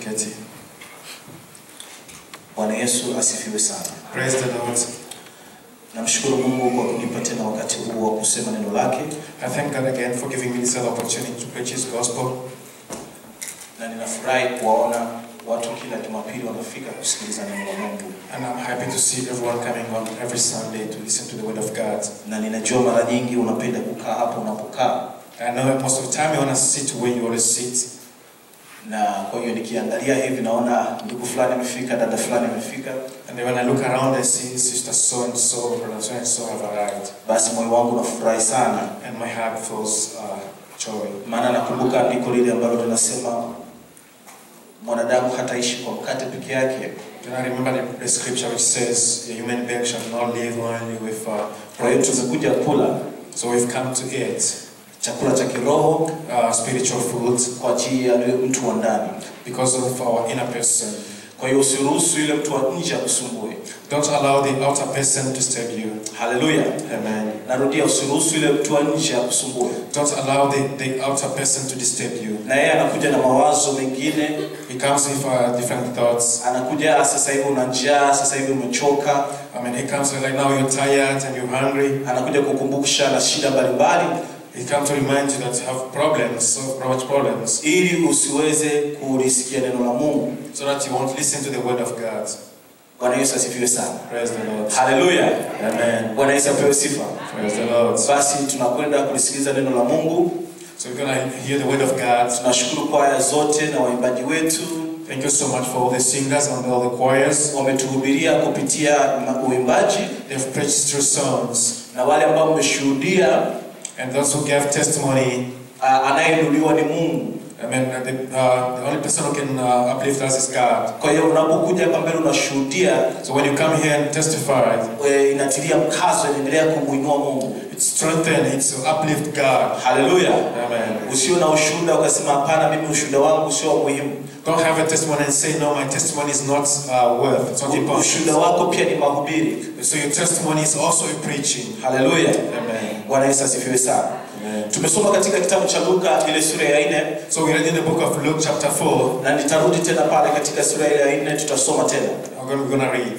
tuketi. Bwana Yesu asifiwe sana. Praise the Lord. Namshukuru Mungu kwa kunipa tena wakati huu wa kusema neno lake, I thank God again for giving me this other opportunity to preach His gospel. na ninafurahi kuwaona watu kila Jumapili wanafika kusikiliza neno la Mungu, And I'm happy to see everyone coming on every Sunday to listen to the Word of God. na ninajua mara nyingi unapenda kukaa hapo unapokaa, I know that most of the time you want to sit where you always sit. na kwa hiyo nikiangalia hivi naona ndugu fulani amefika, dada fulani amefika, And then when I look around, I see Sister so and so, Brother so and so have arrived. basi moyo wangu unafurahi sana, And my heart feels uh, joy. maana nakumbuka andiko lile ambalo linasema mwanadamu hataishi kwa mkate peke yake, Then I remember the, the scripture which says, A human being shall not live only with uh, kwa hiyo bread. tumekuja kula So we've come to eat chakula cha kiroho uh, spiritual food kwa ajili ya yule mtu wa ndani. because of our inner person. Kwa hiyo usiruhusu yule mtu wa nje akusumbue. Don't allow the outer person to disturb you. Haleluya! Amen. Narudia, usiruhusu yule mtu wa nje akusumbue. Don't allow the, the outer person to disturb you. Na yeye anakuja na mawazo mengine, He comes with uh, different thoughts. anakuja "Ah, sasa hivi una njaa, sasa hivi umechoka, I mean, he comes like now you're tired and you're hungry. anakuja kukumbusha na shida mbalimbali, He comes to remind you that you have problems, so much problems, ili usiweze kulisikia neno la Mungu. so that you won't listen to the word of God. Bwana Yesu asifiwe sana. Praise the Lord. Haleluya! Amen. Bwana Yesu apewe sifa. Praise the Lord. Basi tunakwenda kulisikiliza neno la Mungu. So we're gonna hear the word of God. Tunashukuru kwaya zote na waimbaji wetu Thank you so much for all the singers and all the choirs. wametuhubiria kupitia ma- uimbaji They've preached through songs. na wale ambao mmeshuhudia, And those who gave testimony, uh, anayeinuliwa ni Mungu. I mean, uh, the, uh, the only person who can uh, uplift us is God. Kwa hiyo unapokuja hapa mbele unashuhudia, So when you come here and testify, e, inatilia mkazo, inaendelea kumuinua Mungu. it's strengthen, it's to uplift God. Haleluya! Amen. Usio na ushuhuda ukasema hapana, mimi ushuhuda wangu sio wa muhimu. Don't have a testimony and say, no, my testimony is not uh, worth, it's not important. Ushuhuda wako pia ni mahubiri. So your testimony is also a preaching. Haleluya! Amen. Bwana Yesu asifiwe sana. Amen. Tumesoma katika kitabu cha Luka ile sura ya nne So we read in the book of Luke chapter 4. na nitarudi tena pale katika sura ile ya nne tutasoma tena We're gonna, we're gonna read.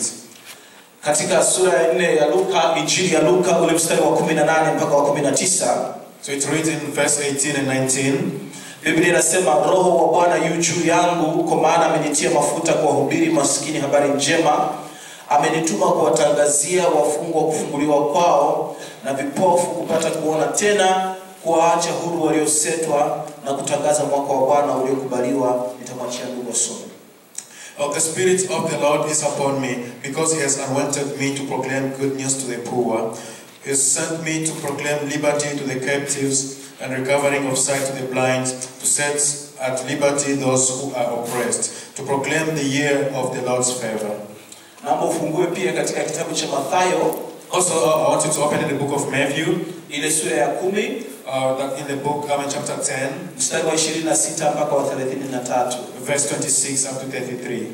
katika sura ya nne ya Luka, injili ya Luka ule mstari wa 18 mpaka wa 19. So it reads in verse 18 and 19. Biblia inasema roho wa Bwana yu juu yangu, kwa maana amenitia mafuta kuwahubiri maskini habari njema, amenituma kuwatangazia wafungwa kufunguliwa kwao, na vipofu kupata kuona tena, kuwaacha huru waliosetwa, na kutangaza mwaka wa Bwana uliokubaliwa. Nitamwachia ndugu asome. Oh, the Spirit of the Lord is upon me, because He has anointed me to proclaim good news to the poor. He has sent me to proclaim liberty to the captives and recovering of sight to the blind, to set at liberty those who are oppressed, to proclaim the year of the Lord's favor. Naomba ufungue pia katika kitabu cha Mathayo Also, uh, I want you to open in the book of Matthew, ile sura ya kumi uh, that in the book, I mean, chapter 10, mstari wa 26 mpaka wa 33. verse 26 up to 33.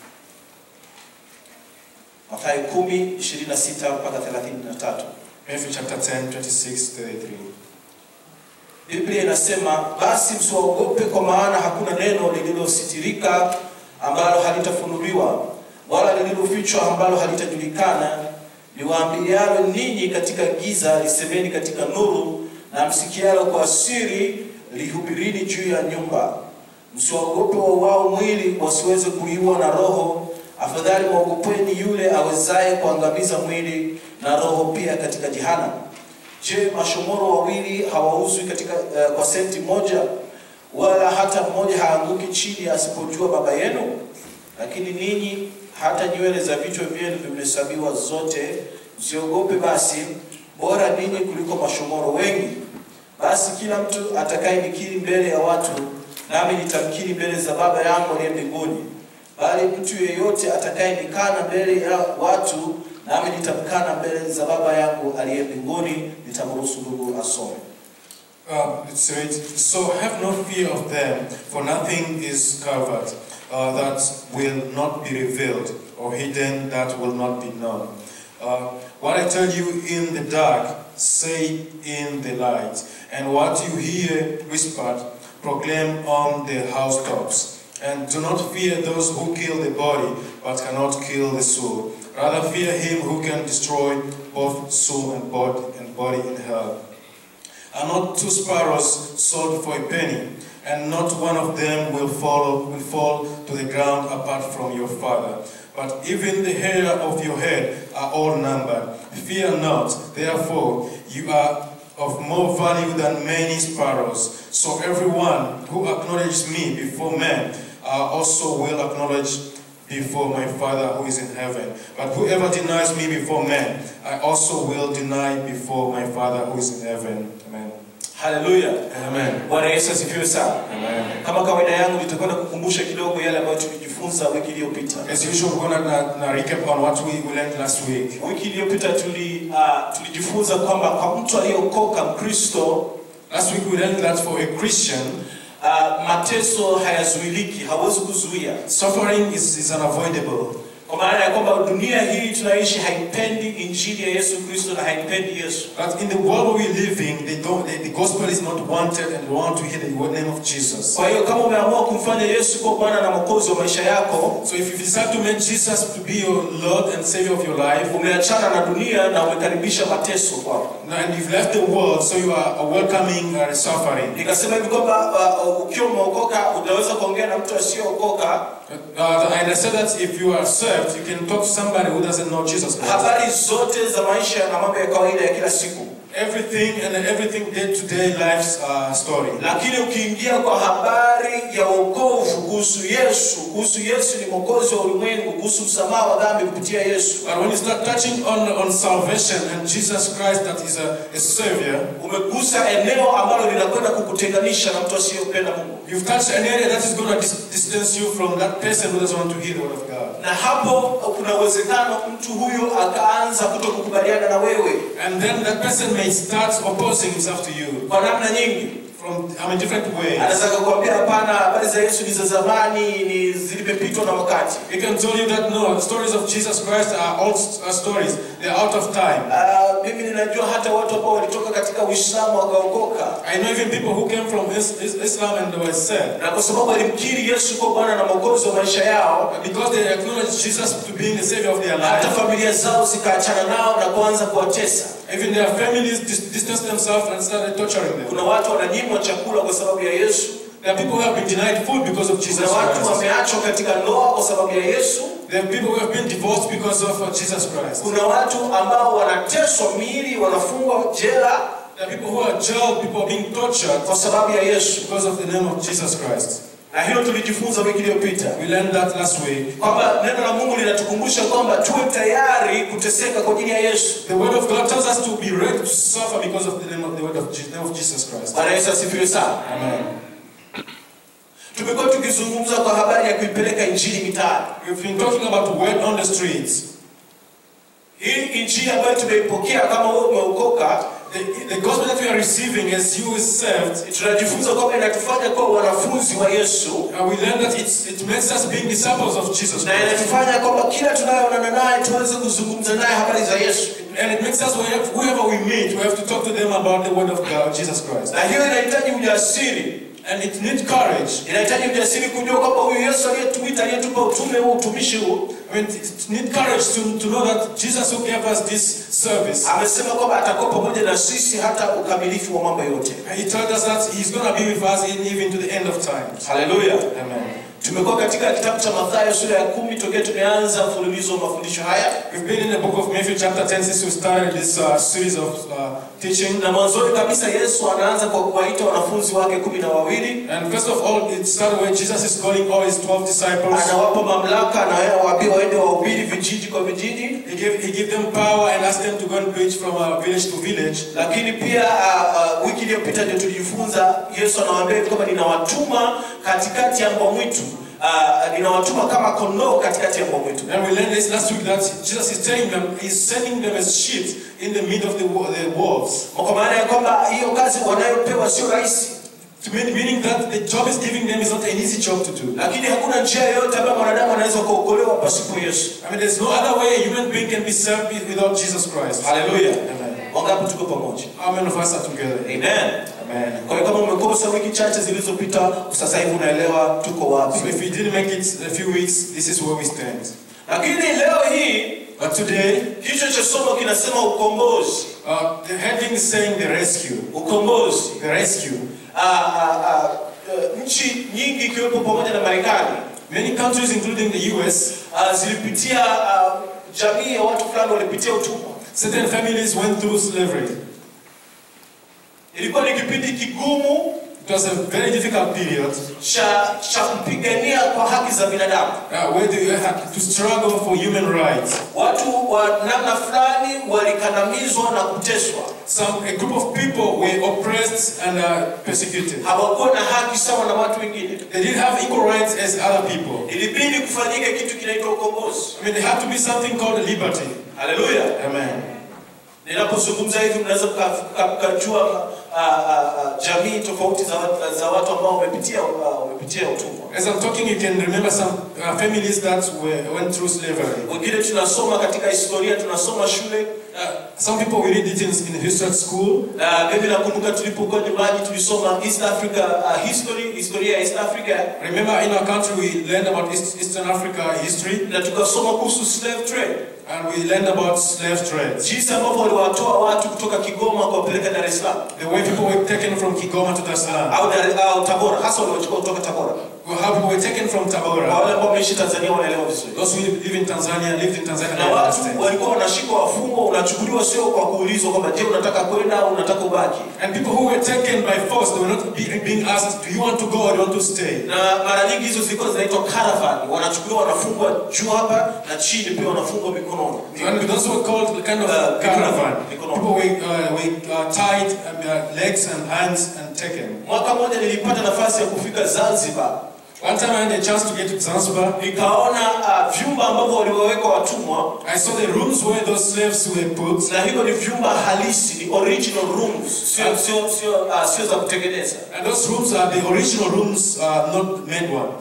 Mathayo 10 26 mpaka 33. Matthew chapter 10, 26 33. Biblia inasema basi msiwaogope, kwa maana hakuna neno lililositirika ambalo halitafunuliwa, wala lililofichwa ambalo halitajulikana. Niwaambialo ninyi katika giza, lisemeni katika nuru, na msikialo kwa siri, lihubirini juu ya nyumba. Msiwaogope wauao mwili, wasiweze kuliwa na roho. Afadhali mwogopeni yule awezaye kuangamiza mwili na roho pia katika jehanamu. Je, mashomoro wawili hawauzwi katika uh, kwa senti moja, wala hata mmoja haanguki chini asipojua Baba yenu? Lakini ninyi hata nywele za vichwa vyenu vimehesabiwa zote. Msiogope basi, bora ninyi kuliko mashomoro wengi. Basi kila mtu atakayenikiri mbele ya watu, nami nitamkiri mbele za Baba yangu aliye mbinguni. Bali mtu yeyote atakayenikana mbele ya watu, nami nitamkana mbele za Baba yangu aliye mbinguni. Nitamruhusu ndugu asome. Uh, it says, So have no fear of them, for nothing is covered uh, that will not be revealed, or hidden that will not be known. Uh, what I tell you in the dark, say in the light, and what you hear whispered, proclaim on the housetops. And do not fear those who kill the body, but cannot kill the soul. Rather fear him who can destroy both soul and body and body in hell. Are not two sparrows sold for a penny, and not one of them will fall will fall to the ground apart from your Father. But even the hair of your head are all numbered. Fear not, therefore, you are of more value than many sparrows. So everyone who acknowledges me before men, I also will acknowledge before my Father who is in heaven. But whoever denies me before men, I also will deny before my Father who is in heaven. Amen. haleluya Amen. bwana yesu asifiwe sana Amen. kama kawaida yangu nitakwenda kukumbusha kidogo yale ambayo tulijifunza wiki iliyopita As usual, we're going to recap on what we we learned last week. wiki iliyopita tuli, uh, tulijifunza kwamba kwa mtu aliyeokoka mkristo Last week we learned that for a Christian, uh, mateso hayazuiliki hawezi kuzuia suffering is, is unavoidable. kwa maana ya kwamba dunia hii tunaishi haipendi injili ya yesu kristo na haipendi yesu But in the world we live in, they don't, the, the gospel is not wanted and they want to hear the name of Jesus. kwa hiyo kama umeamua kumfanya yesu kuwa bwana na mwokozi wa maisha yako So if you decide to make Jesus to be your Lord and Savior of your life, umeachana na dunia na umekaribisha mateso kwako and you've left the world, so you are welcoming uh, suffering. nikasema hivi kwamba uh, ukiwa umeokoka utaweza kuongea na mtu asiyeokoka Uh, and I said that if you are saved, you can talk to somebody who doesn't know Jesus Christ. habari zote za maisha na mambo ya kawaida ya kila siku Everything and everything day-to-day life's uh, story. lakini ukiingia kwa habari ya wokovu kuhusu yesu kuhusu yesu ni mwokozi wa ulimwengu kuhusu msamaha wa dhambi kupitia yesu But when you start touching on, on salvation and Jesus Christ that is a, a Savior, umegusa eneo ambalo linakwenda kukutenganisha na mtu asiyependa mungu you've touched an area that is going to dis- distance you from that person who doesn't want to hear the word of God. na hapo kuna uwezekano mtu huyo akaanza kuto kukubaliana na wewe And then that person may start opposing himself to you kwa namna nyingi from I mean, different ways. anaweza kukwambia hapana habari za yesu ni za zamani ni zilipepitwa na wakati He can tell you that no, the stories of Jesus Christ are old uh, stories. They're out of time. Ah, mimi ninajua hata watu ambao walitoka katika uislamu wakaokoka I know even people who came from is, is, Islam and they were saved. na kwa sababu walimkiri yesu kuwa bwana na mwokozi wa maisha yao But because they acknowledged Jesus to being the Savior of their hata life, familia zao zikaachana nao na kuanza kuwatesa even their families dis- distanced themselves and started torturing them. kuna watu wananyimwa chakula kwa sababu ya yesu There are people who have been denied food because of Jesus kuna watu Christ. wameachwa katika ndoa kwa sababu ya yesu There are people who have been divorced because of uh, Jesus Christ. kuna watu ambao wanateswa miili wanafungwa jela There are people who are jailed, people are being tortured kwa sababu ya yesu because of the name of Jesus Christ. na hilo tulijifunza wiki iliyopita We learned that last week. kwamba neno la mungu linatukumbusha kwamba tuwe tayari kuteseka kwa ajili ya yesu The word of God tells us to be ready to suffer because of the name of the word of, Je- name of Jesus Christ. bwana yesu asifiwe sana Amen. tumekuwa tukizungumza kwa habari ya kuipeleka injili mitaani We've been talking about word on the streets. hii injili ambayo tumeipokea kama wewe umeokoka The, the gospel that we are receiving as you is saved, tunajifunza kwamba inatufanya kuwa wanafunzi wa yesu uh, we learn that it's, it makes us being disciples of Jesus na Christ. inatufanya kwamba kila tunayoonana naye tuweze kuzungumza naye habari za yesu And it makes us, wherever, whoever we meet, we have to talk to them about the word of God, Jesus Christ. na hiyo inahitaji ujasiri And it needs courage. inahitaji ujasiri kujua kwamba huyu yesu aliyetuita aliyetupa utume huu utumishi huu I mean, it needs courage to, to know that Jesus who gave us this service, amesema kwamba atakuwa pamoja na sisi hata ukamilifu wa mambo yote he told us that he's going to be with us in, even to the end of time. haleluya Amen. tumekuwa katika kitabu cha mathayo sura ya kumi tokea tumeanza mfululizo wa mafundisho haya We've been in the book of Matthew chapter 10 since we started this uh, series of uh, teaching. na mwanzoni kabisa yesu anaanza kwa kuwaita wanafunzi wake kumi na wawili And first of all, it started when Jesus is calling all his 12 disciples. anawapa mamlaka anawaambia waende wahubiri vijiji kwa vijiji He gave, he gave them power and asked them to go and preach from uh, village to village. lakini pia uh, uh, wiki iliyopita ndio tulijifunza yesu anawaambia hivi kwamba ninawatuma katikati ya mbwa mwitu uh, ninawatuma kama kondoo katikati ya mbwa mwitu And we learned this last week that Jesus is telling them, he's sending them as sheep in the midst of the, wo- the wolves. kwa maana ya kwamba hiyo kazi wanayopewa sio rahisi To mean, meaning that the job is giving them is not an easy job to do. lakini hakuna njia yoyote ambayo mwanadamu anaweza kuokolewa pasipo yesu I mean, there's no other way a human being can be saved without Jesus Christ. haleluya Amen. Wangapi tuko pamoja? How many of us are together? Amen. Amen. Kwa hiyo kama umekosa wiki chache zilizopita, sasa hivi unaelewa tuko So wapi. if you didn't make it a few weeks, this is where we stand. Lakini leo hii But today, kichwa cha somo kinasema ukombozi. uh, the heading is saying the rescue. Ukombozi. The rescue. Ah, ah, ah, eh, nchi nyingi ikiwepo pamoja na Marekani Many countries, including the US, ah, zilipitia ah, jamii ya watu fulani walipitia utumwa. certain families went through slavery. Ilikuwa ni kipindi kigumu It was a very difficult period cha cha kupigania kwa haki za binadamu. uh, where they had to struggle for human rights. Watu wa namna fulani walikandamizwa na kuteswa, Some a group of people were oppressed and uh, persecuted. hawakuwa na haki sawa na watu wengine. They didn't have equal rights as other people. Ilibidi kufanyike kitu kinaitwa ukombozi. I mean, there had to be something called liberty. Haleluya! Amen. Ninapozungumza hivi mnaweza mka- mka- mkajua ah, ah, ah, jamii tofauti za, watu- za watu ambao wamepitia ah, wamepitia utumwa. As I'm talking, you can remember some uh, families that were, went through slavery. Wengine tunasoma katika historia, tunasoma shule Uh, some people we read it in, in history at school. na mimi nakumbuka tulipokuwa nyumbani tulisoma East Africa uh, history, historia ya East Africa Remember, in our country, we learned about East, Eastern Africa history na tukasoma kuhusu slave trade, and we learned about slave trade. jinsi ambavyo waliwatoa watu kutoka Kigoma kuwapeleka Dar es Salaam The way people were taken from Kigoma to Dar es Salaam. au, Dar- au Tabora, hasa waliwachukua kutoka Tabora. Well, How people were taken from Kwa Tabora. wale ambao wameishi Tanzania wanaelewa vizuri. Those who live in Tanzania, lived in Tanzania, Na they watu understand. walikuwa wanashikwa wafungwa, unachukuliwa sio kwa kuulizwa kwamba je, unataka kwenda au unataka ubaki. And people who were taken by force, they were not be, being asked, do you want to go or do you want to stay? Na mara nyingi hizo zilikuwa zinaitwa caravan, wanachukuliwa wanafungwa juu hapa na chini pia wanafungwa mikononi. And those were called kind of Uh, caravan. Mikono. People were, uh, were uh, tied um, uh, legs and hands and taken. Mwaka mmoja nilipata nafasi ya kufika Zanzibar One time I had a chance to get to Zanzibar. nikaona uh, vyumba ambavyo waliwaweka watumwa I saw the rooms where those slaves were put. na hivyo ni vyumba halisi ni original rooms sio sio sio uh, sio za kutengeneza And those rooms are the original rooms, uh, not made one.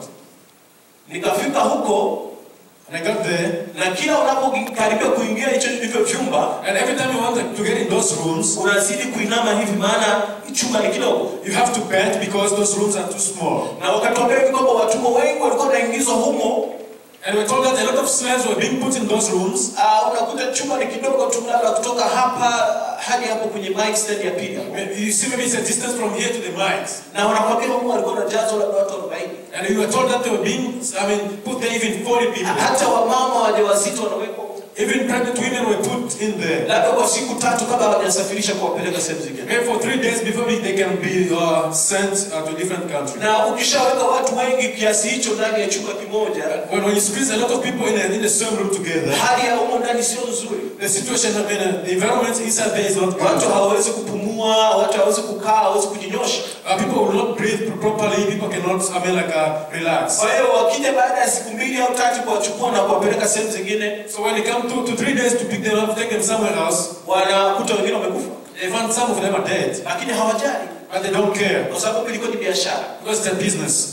nikafika huko And I got there, na kila unapokaribia kuingia hicho hivyo vyumba and every time you wanted to get in those rooms, unazidi kuinama hivi maana chumba ni kidogo you have to bend because those rooms are too small. na wakatuambia hivi kwamba watumwa wengi walikuwa wanaingizwa humo And we're told that a lot of slaves were being put in those rooms. uh, unakuta chumba ni kidogo tu labda kutoka hapa hadi hapo kwenye mic stand ya pili You see, maybe it's a distance from here to the mics. na wanakwambia humo walikuwa wanajazwa labda watu 40 And you were told that they were being, I mean, put there even 40 people. hata wamama wajawazito wanawekwa humo. Even pregnant women were put in there. labda kwa siku tatu kabla hawajasafirisha kuwapeleka sehemu zingine Maybe for three days before they can be uh, sent uh, to different countries. na ukishaweka watu wengi kiasi hicho ndani ya chumba kimoja When, when you squeeze a lot of people in, a, in the same room together, hali ya humo ndani sio nzuri the situation, I mean, uh, the environment inside there is not watu good. hawawezi kupumua watu hawawezi kukaa hawawezi kujinyosha Uh, people will not breathe properly. People cannot, I mean, like, uh, relax. kwa hiyo wakija baada ya siku mbili au tatu kuwachukua na kuwapeleka sehemu zingine So when they come two to three days to pick them up, take them somewhere else, wanakuta wengine wamekufa they find some of them are dead, lakini hawajali but they don't care kwa sababu ilikuwa ni biashara because it's a business.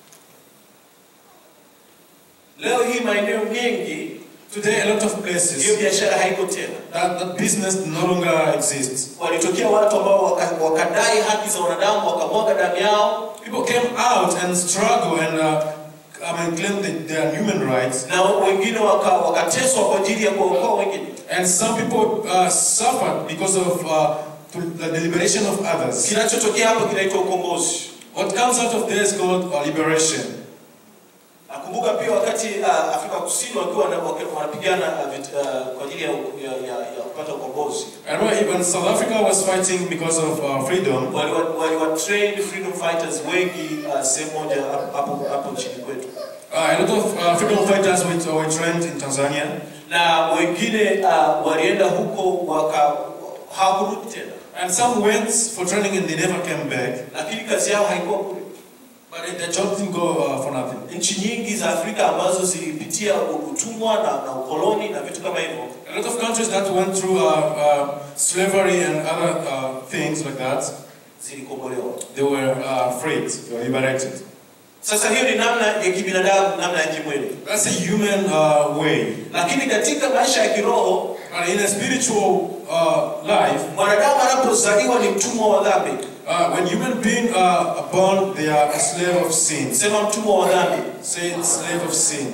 leo hii maeneo mengi Today, a lot of hiyo places, biashara haiko tena that, that business no longer exists. walitokea watu ambao waka- wakadai haki za wanadamu wakamwaga damu yao People came out and struggled and, uh, I mean, claimed that their human rights. na wengine waka- wakateswa kwa ajili ya kuwaokoa wengine And some people uh, suffered because of uh, to- the liberation of others. kinachotokea hapo kinaitwa ukombozi What comes out of there is called uh, liberation. nakumbuka pia wakati uh, afrika kusini wakiwa wana- waki- wanapigana uh, vit- uh, kwa ajili ya, ya, ya, ya kupata ukombozi I remember when South Africa was fighting because of uh, freedom, waliwa waliwa train freedom fighters wengi uh, sehemu moja hapo- hapo hapo nchini kwetu uh, a lot of uh, freedom fighters were, were trained in Tanzania. na wengine uh, walienda huko waka hawakurudi tena And some went for training and they never came back. lakini kazi yao haikuwa bure But their job didn't go uh, for nothing. nchi nyingi za afrika ambazo zilipitia utumwa na, na ukoloni na vitu kama hivyo A lot of countries that went through uh, uh, slavery and other uh, things like that, zilikombolewa they were uh, freed, they were liberated. Sasa hiyo ni namna ya kibinadamu, namna ya kimwili, That's a human uh, way. lakini katika maisha ya kiroho But in a spiritual uh, life, mwanadamu anapozaliwa ni mtumwa wa dhambi. uh, when human beings are born, they are a slave of sin. Sema mtumwa wa dhambi. Say it's slave of sin.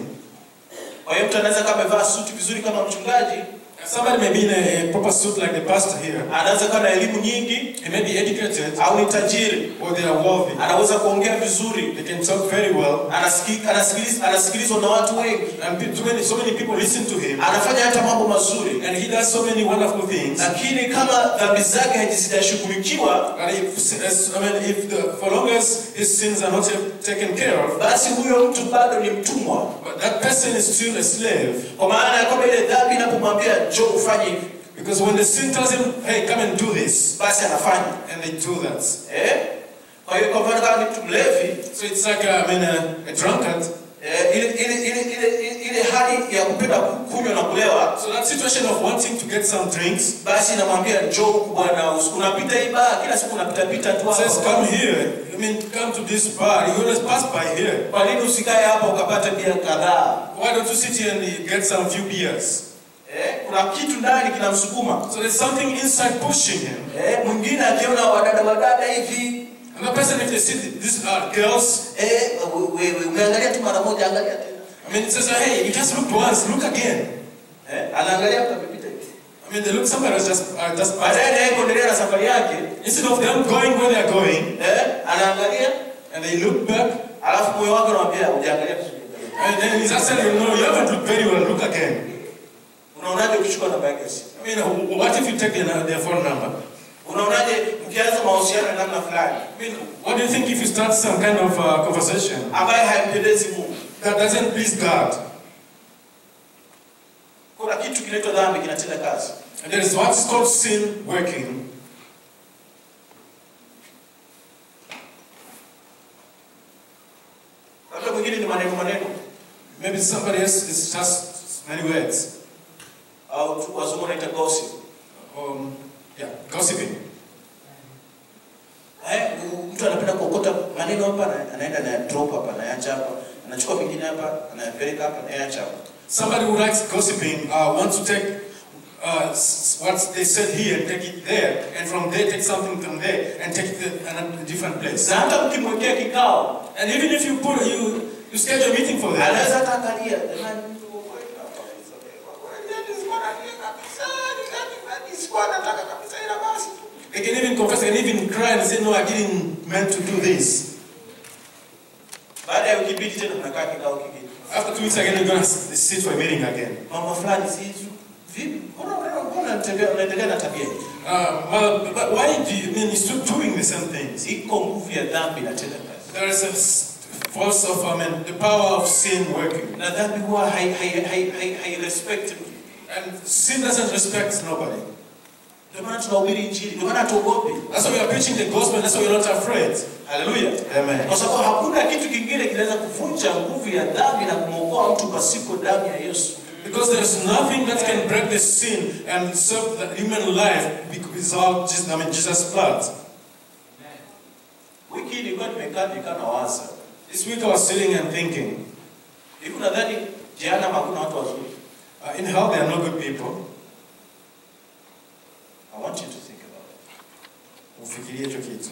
Kwa hiyo mtu anaweza kama amevaa suti vizuri kama mchungaji, Somebody may be in a, a proper suit like the pastor here. anaweza kuwa na elimu nyingi He may be educated au ni tajiri, or they are wealthy. anaweza kuongea vizuri, They can talk very well. anasiki- anasikiliz- anasikilizwa na watu wengi, And pe- too many, so many people listen to him. anafanya hata mambo mazuri, And he does so many wonderful things. lakini kama dhambi zake hazijashughulikiwa, But if, as, I mean, if the, for long as his sins are not yet taken care of, basi huyo mtu bado ni mtumwa, but that person is still a slave. kwa maana ya kwamba ile dhambi inapomwambia njoo ufanye hivi, Because when the sin tells him, hey, come and do this, basi anafanya and they do that. eh? Kwa hiyo kwa mfano kama ni mtu mlevi So it's like, a, I mean, a, a drunkard. eh, ile, ile, ile, ile, ile, ile hali ya kupenda ku- kunywa na kulewa, So that situation of wanting to get some drinks basi namwambia njoo huku bwana, usi- unapita hii baa kila siku unapita pita tu says, hapa. come here. I mean, come to this bar. You always pass by here. Kwa nini usikae hapa ukapata bia kadhaa? Why don't you sit here and get some few beers? Eh, kuna kitu ndani kinamsukuma. So there's something inside pushing him. Eh, mwingine akiona wadada wadada hivi Another person, if they see th- these are girls, eh, wewe umeangalia tu mara moja, angalia tena I mean, it says, hey, you just looked once, look again. eh, anaangalia mtu amepita hivi. I mean, they look, somebody was just, uh, just passed. Baadaye naye kuendelea na safari yake Instead of them going where they're going, eh, anaangalia and they look back, alafu moyo wake unamwambia hujaangalia vizuri. and then he's actually, no, you haven't looked very well, look again. Unaonaje ukichukua namba yake ya simu? I mean, wh- what if you take their, their phone number? Unaonaje mkianza mahusiano ya namna fulani I mean, what do you think if you start some kind of uh, conversation ambaye haimpendezi Mungu? that doesn't please God? Kuna kitu kinaitwa dhambi kinatenda kazi. And there is what's called sin working. Labda mwingine ni maneno maneno Maybe somebody else is just many words. au tu- wazungu wanaita gossip. Um, yeah, gossiping. Eh, mtu anapenda kuokota maneno hapa na- anaenda na drop hapa anaacha hapa, anachukua mengine hapa anayapeleka hapa anaacha hapa. Somebody who likes gossiping uh, wants to take uh, s- what they said here and take it there, and from there take something from there and take it to another different place. Na hata mkimwekea kikao And even if you put you you schedule a meeting for that, anaweza hata angalia jamani, mtu wa kweli hapa kabisa, kwa kweli yani sikuwa nalia kabisa, yani yani sikuwa nataka kabisa, ila basi tu. they can even confess, they can even cry and say, "No, I didn't meant to do this." Baada ya wiki mbili tena mnakaa kikao kingine, After two weeks again, you're gonna s- sit for a meeting again. mambo fulani si vipi, mbona mbona mbona unatembea unaendelea na tabia hii? Uh, well, but why do you I mean you're still doing the same things? Iko nguvu ya dhambi inatenda kazi, There is a s- force of I mean the power of sin working, na dhambi huwa hai hai hai hai, hai respect mtu. and sin doesn't respect nobody. Ndio maana tunahubiri Injili, ndio maana hatuogopi. That's why we are preaching the gospel. That's why we're not afraid. Haleluya. Amen. Kwa sababu hakuna kitu kingine kinaweza kuvunja nguvu ya dhambi na kumwokoa mtu pasipo damu ya Yesu. Because there's nothing that can break the sin and serve the human life without Jesus, I mean Jesus' blood. Wiki hii nilikuwa nimekaa nikaa na waza. This week I was sitting and thinking, Hivi nadhani jehanamu hakuna watu wazuri. uh, in hell there are no good people. I want you to think about it. Ufikirie hicho kitu.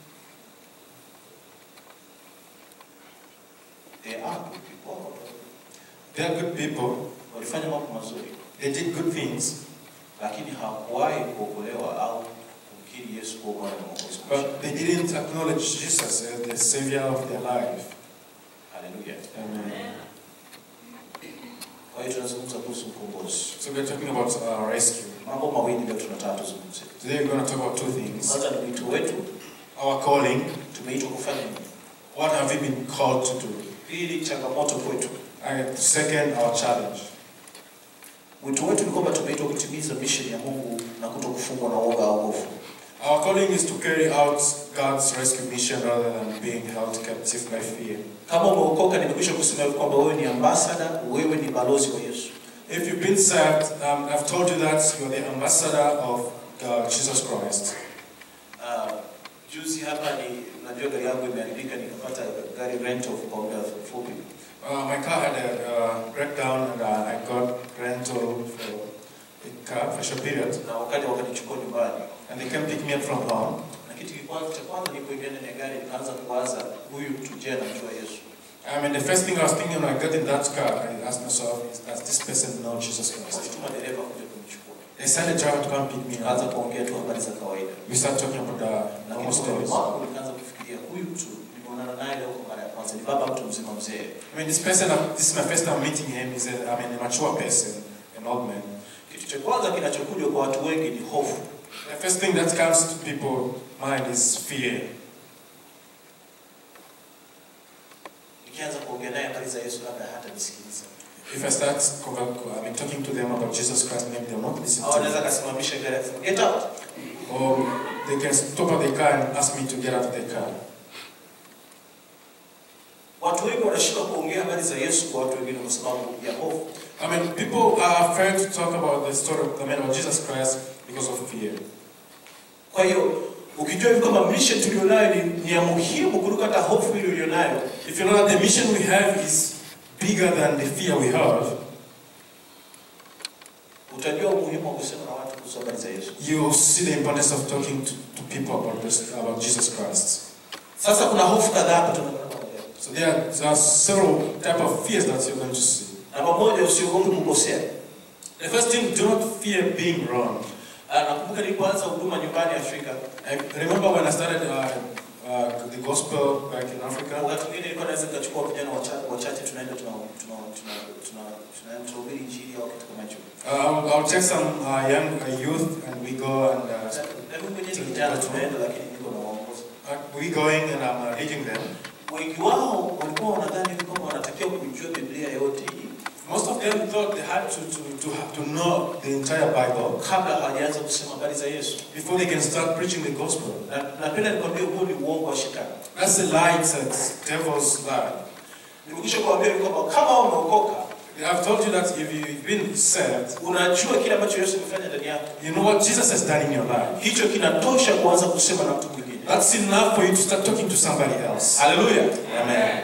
There are good people. They are good people. Walifanya mambo mazuri, They did good things, lakini hawakuwahi kuokolewa au kumkiri Yesu kuwa Bwana na Mwokozi. but they didn't acknowledge Jesus as the savior of their life. Haleluya. Amen. Kwa hiyo tunazungumza kuhusu ukombozi. So we're talking about uh, rescue. Mambo mawili ndio tunataka tuzungumze. Today we're going to talk about two things. Kwanza ni wito wetu, Our calling. tumeitwa kufanya nini? What have we been called to do? Pili, changamoto kwetu. And second, our challenge. Wito wetu ni kwamba tumeitwa kutimiza mission ya Mungu na kuto kufungwa na uoga au hofu. Our calling is to carry out God's rescue mission rather than being held captive by fear. Kama umeokoka, nimekwisha kusema hivi kwamba wewe ni ambassador, wewe ni balozi wa Yesu. If you've been saved, um, I've told you that you're the ambassador of God, Jesus Christ. Uh, Juzi hapa ni najua gari yangu imeharibika nikapata gari rental kwa muda mfupi. Uh, my car had a uh, breakdown and uh, I got rental for a car for a short period. Na wakati wakanichukua nyumbani. And they came pick me up from home. Na kitu kwanza cha kwanza nilipoingia ndani ya gari nikaanza kuwaza huyu mtu je anamjua Yesu. I mean, the first thing I was thinking when I got in that car, I asked myself, is, does this person know Jesus Christ? Walituma dereva kuja kunichukua. They sent a driver to come pick me Nikaanza up. kuongea tu habari za kawaida. We started talking about the Na normal kwa stories. wangu nikaanza kufikiria huyu mtu nimeonana naye leo kwa mara ya kwanza. Ni baba mtu mzima mzee. I mean, this person, this is my first time meeting him. He's a, I mean, a mature person, an old man. Kitu cha kwanza kinachokuja kwa watu wengi ni hofu. The first thing that comes to people's mind is fear. Nikianza kuongea naye habari za Yesu labda hata nisikiliza. If I start conver- I mean, talking to them about Jesus Christ, maybe they'll not listen Au to anaweza me. akasimamisha gari akasema get out. Or they can stop at the car and ask me to get out of the car. Watu wengi wanashindwa kuongea habari za Yesu kwa watu wengine kwa sababu ya hofu. I mean, people are afraid to talk about the story of, I mean, about Jesus Christ because of fear. Kwa hiyo ukijua hivi kwamba mission tulionayo ni, ni ya muhimu kuliko hata hofu ile ulionayo, If you know that the mission we have is bigger than the fear we have, utajua umuhimu wa kusema na watu kuhusu habari za Yesu. you see the importance of talking to, to people about, this, about Jesus Christ. Sasa kuna hofu kadhaa hapa tunaona leo. So there are, there are several type of fears that you're going to see. Namba moja, usiogope kukosea. The first thing, do not fear being wrong. Ah, Nakumbuka nilipoanza huduma nyumbani Afrika, I remember when I started uh, uh, the gospel back in Africa. wakati mwingine nilikuwa naweza nikachukua vijana wacha- wachache, tunaenda tuna tuna tuna tuna tunaenda tunahubiri injili au kitu kama hicho. Uh, I'll, I'll take some uh, young uh, youth and we go and uh, Na mimi mwenyewe ni kijana, tunaenda lakini niko na waongozi. uh, we going and I'm uh, leading them. Wengi wao walikuwa wanadhani kwamba wanatakiwa kujua Biblia yote hii Most of them thought they had to, to, to, have to know the entire Bible kabla hawajaanza kusema habari za Yesu. before they can start preaching the gospel. Na napenda nikwambie, huo ni uongo wa shetani. That's the lie, it's a devil's lie. Nimekwisha kuambia kwamba kama umeokoka, I've told you that if you've been saved, unajua kile ambacho Yesu amefanya ndani yako, you know what Jesus has done in your life. hicho kinatosha kuanza kusema na mtu mwingine. That's enough for you to start talking to somebody else. Haleluya, Amen.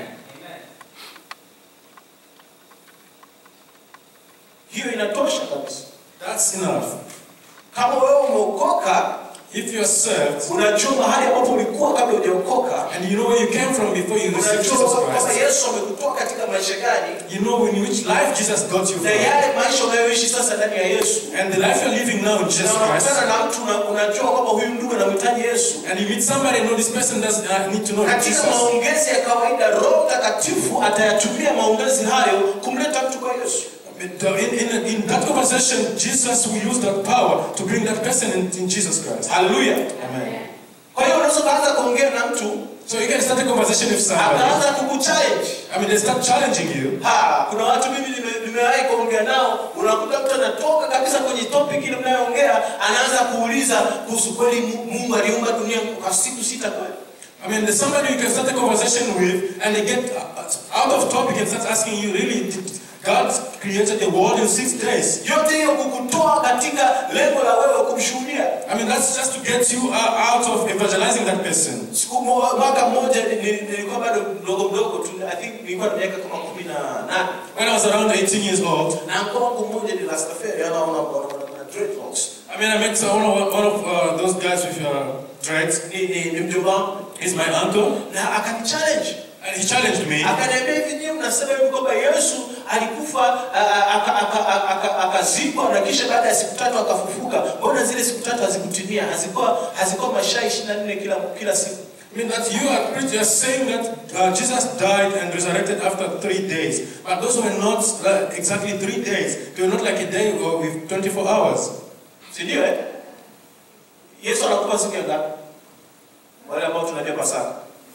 hiyo inatosha kabisa. That's enough. Kama wewe umeokoka, If you're saved, unajua mahali ambapo ulikuwa kabla hujaokoka, and you know where you came from before you received Jesus unajua kwamba Christ, Yesu amekutoa katika maisha gani, you know in which life Jesus got you na from. yale maisha unayoishi sasa ndani ya Yesu, And the life you're living now in Jesus na Christ, unakutana na mtu una- unajua kwamba huyu ndugu anamhitaji Yesu. and you meet somebody and know this person does uh, need to know Katika Jesus. maongezi ya kawaida, Roho Mtakatifu atayatumia maongezi hayo kumleta mtu kwa Yesu. In, in, in that conversation, Jesus will use that power to bring that person in, in Jesus Christ. Haleluya! Amen. Kwa hiyo unaweza kuanza kuongea na mtu So you can start a conversation with somebody. akaanza kukuchallenge. I mean, they start challenging you. Ha, kuna watu mimi nime- nimewahi kuongea nao, unakuta mtu anatoka kabisa kwenye topic ile mnayoongea, anaanza kuuliza kuhusu kweli Mu- Mungu aliumba dunia kwa siku sita kweli? I mean, there's somebody you can start a conversation with, and they get uh, out of topic and start asking you, really, did God created the world in six days? Yote hiyo kukutoa katika lengo la wewe kumshuhudia. I mean, that's just to get you uh, out of evangelizing that person. Siku mo- mwaka mmoja ni- ni- nilikuwa bado mdogo mdogo tu, I think nilikuwa na miaka kama kumi na nane When I was around 18 years old, na mkoa wangu mmoja ni Rastafari, ama una una- una- una dreadlocks. I mean, I met uh, one of, one of uh, those guys with uh, dreads. Ni ni ni mjomba wangu He's my uncle, na akanichallenge and he challenged me. akaniambia hivi, nyinyi mnasema hivi kwamba Yesu alikufa a- a- aka- aka- aka- akazikwa na kisha baada ya siku tatu akafufuka. Mbona zile siku tatu hazikutimia? Hazikuwa hazikuwa masaa 24 kila kila siku. I mean that you are preaching, you are saying that uh, Jesus died and resurrected after three days, but those were not uh, exactly three days. They were not like a day or with 24 hours. Si ndio eh? Yesu anakupa siku ya ngapi? Wale ambao tunajua Pasaka.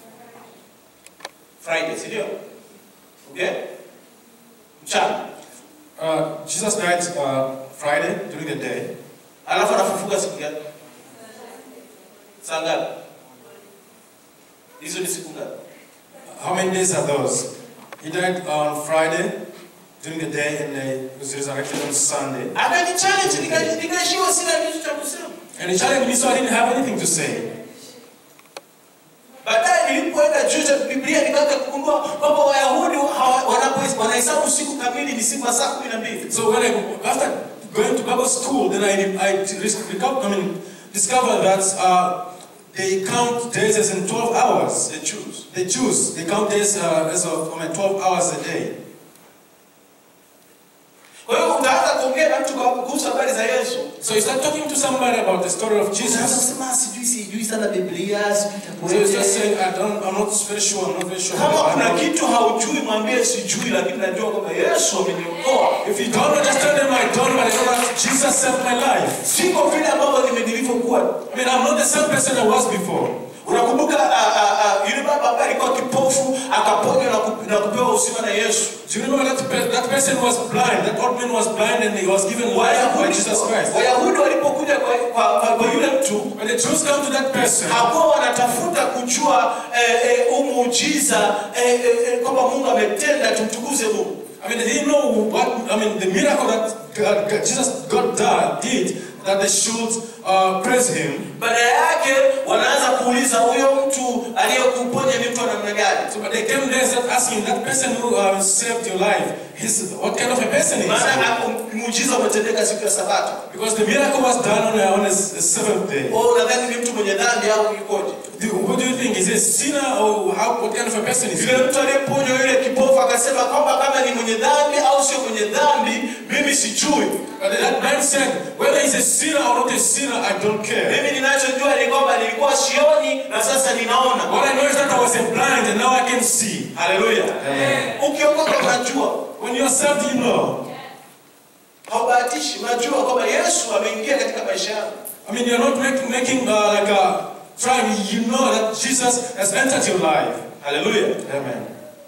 Friday, si ndio? Okay? Mchana. Uh, Jesus died uh, Friday during the day, Alafu anafufuka siku gani? Saa ngapi? Hizo ni siku ngapi? How many days are those? He died on Friday during the day and uh, was resurrected on Sunday. Akani challenge nika- nikaishiwa sina kitu cha kusema. And he challenged me, so I didn't have anything to say. nilipoenda juu ya Biblia nikaanza kugundua kwamba Wayahudi hawa- wanapo- wanahesabu siku kamili ni siku saa kumi na mbili. So when I, after going to Bible school, then I, I discovered, I mean, discovered that uh, they count days as in 12 hours. The Jews. The Jews, they count days uh, as of I mean, 12 hours a day. Kwa hiyo utaanza kuongea na mtu kwa- kuhusu habari za Yesu. So you start talking to somebody about the story of Unaanza Jesus. kusema sijui sijui sana Biblia, sijui So you start itakuwaje. saying, I don't, I'm not very sure, I'm not very sure. Kama about the kuna Bible." kitu haujui mwambie sijui, lakini najua kwamba Yesu ameniokoa. If you don't understand them, I don't, but I know that Jesus saved my life. Siko vile ambavyo nime- nilivyokuwa. I mean, I'm not the same person I was before. Unakumbuka ah, ah, ah, yule baba ambaye alikuwa kipofu akaponywa na kup- na kupewa uzima na Yesu. Do you remember that, pe- that person was blind? That old man was blind and he was given life by Jesus Christ. Wayahudi walipokuja kwa, kwa, kwa, kwa yule mtu When the Jews come to that person, hakuwa wanatafuta kujua eh, eh, huu muujiza eh, eh, eh, kwamba Mungu ametenda, tumtukuze Mungu. I mean, they didn't know what, I mean, the miracle that God, God- Jesus, God did, did, that they should uh, praise Him. Baada yake wanaanza kuuliza huyo mtu aliyekuponya ni mtu wa namna gani? So, but they came there and started asking, that person who uh, saved your life, he's, what kind of a person is Maana he? hapo muujiza umetendeka siku ya Sabato. Because the miracle was done on, a, on a s- a seventh day. Wewe unadhani ni mtu mwenye dhambi au yukoje? Do, what do you think? Is he a sinner or how, what kind of a person is Yule he? mtu aliyeponywa yule kipofu akasema kwamba kama ni mwenye dhambi au sio mwenye dhambi, mimi sijui. But that man said, whether he's a sinner or not a sinner, I don't care. Mimi ninachojua ni kwamba nilikuwa sioni na sasa ninaona. All I know is that I was a blind and now I can see. Haleluya. Ukiokoka unajua, When you're saved, you know. haubahatishi, unajua kwamba Yesu ameingia katika maisha yako. I mean, you're not making, making uh, like a try. You know that Jesus has entered your life. Haleluya. Amen.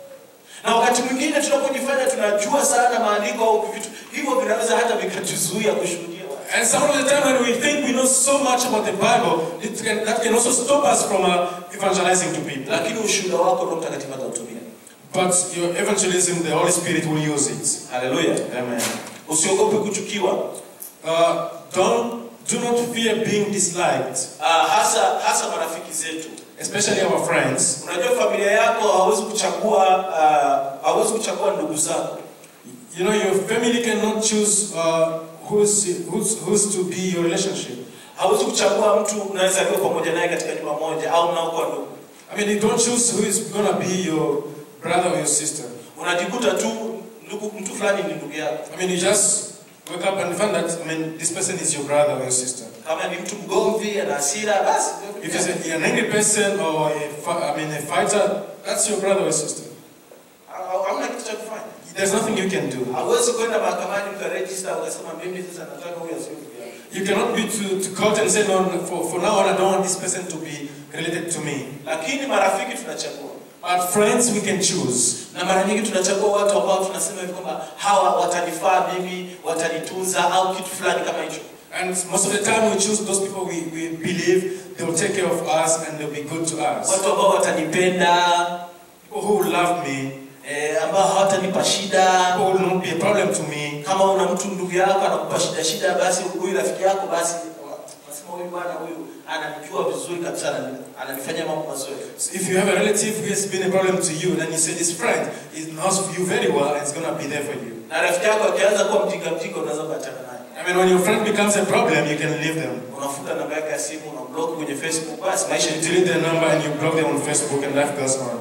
Na wakati mwingine tunapojifanya tunajua sana maandiko au vitu hivyo, vinaweza hata vikatuzuia kushuhudia watu. And some of the time when we think we know so much about the Bible, it can, that can also stop us from uh, evangelizing to people. lakini ushuhuda wako Roho Mtakatifu atautumia. But your evangelism, the Holy Spirit will use it. Haleluya. Amen. Usiogope kuchukiwa. Uh, don't do not fear being disliked, Uh, hasa hasa marafiki zetu. especially our friends. Unajua familia yako hawezi kuchagua uh, hawezi kuchagua ndugu zako. You know, your family cannot choose uh, who's, who's, who's to be your relationship. Hawezi kuchagua mtu unawezaliwa pamoja naye katika nyumba moja au mnaokuwa ndugu. I mean, you don't choose who is gonna be your brother or your sister. Unajikuta tu ndugu mtu fulani ni ndugu yako. I mean, you just wake up and find that, I mean, this person is your brother or your sister. Kama ni mtu mgomvi, ana hasira, basi If he's a, an angry person or a, fi- I mean, a fighter, that's your brother or sister. Ha- hamna kitu cha kufanya. There's nothing you can do. Hauwezi kwenda mahakamani mkaregister ukasema mimi sasa nataka huyu asiwe ndugu yangu. You cannot be to, to court and say, no, for, for now on, I don't want this person to be related to me. Lakini marafiki tunachagua. But friends, we can choose. Na mara nyingi tunachagua watu ambao tunasema hivi kwamba hawa watanifaa mimi, watanitunza au kitu fulani kama hicho. And most of the time, we choose those people we, we believe they will take care of us and they'll be good to us. Watu ambao watanipenda, People who will love me, eh, ambao hawatanipa shida. people who will not be a problem to me. Kama una mtu ndugu yako anakupa shida shida, basi huyu rafiki yako basi nasema huyu bwana huyu ananijua vizuri kabisa, anani- ananifanyia mambo mazuri. So if you have a relative who has been a problem to you, then you say this friend is knows you very well and is going to be there for you. Na rafiki yako akianza kuwa mjinga mjinga, unaweza kuachana naye. I mean, when your friend becomes a problem, you can leave them. Unafuta namba yake ya simu, unamblock kwenye Facebook, basi maisha You ni delete their number and you block them on Facebook and life goes on.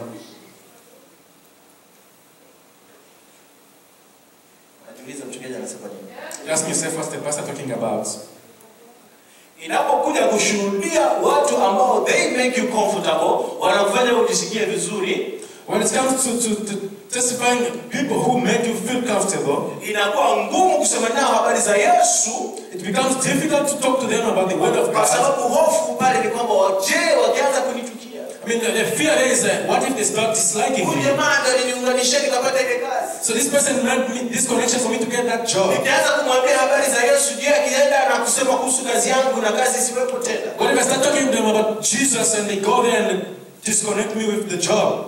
Najiuliza mchungaji anasema nini? You ask yourself, what's the pastor talking about? Inapokuja kushuhudia watu ambao they make you comfortable, wanakufanya ujisikie vizuri, When it comes to, to, to testifying people who make you feel comfortable, inakuwa ngumu kusema nao habari za Yesu, it becomes difficult to talk to them about the word of kwa God. sababu hofu pale ni kwamba je, wakianza kunichukia I mean, the, the fear there is that what if they start disliking huyu me? jamaa ndo aliniunganisha nikapata ile kazi. So this person made me this connection for me to get that job. Nikianza kumwambia habari za Yesu, je, akienda na kusema kuhusu kazi yangu na kazi isiwepo tena? What if I start talking to them about Jesus and they go there and disconnect me with the job?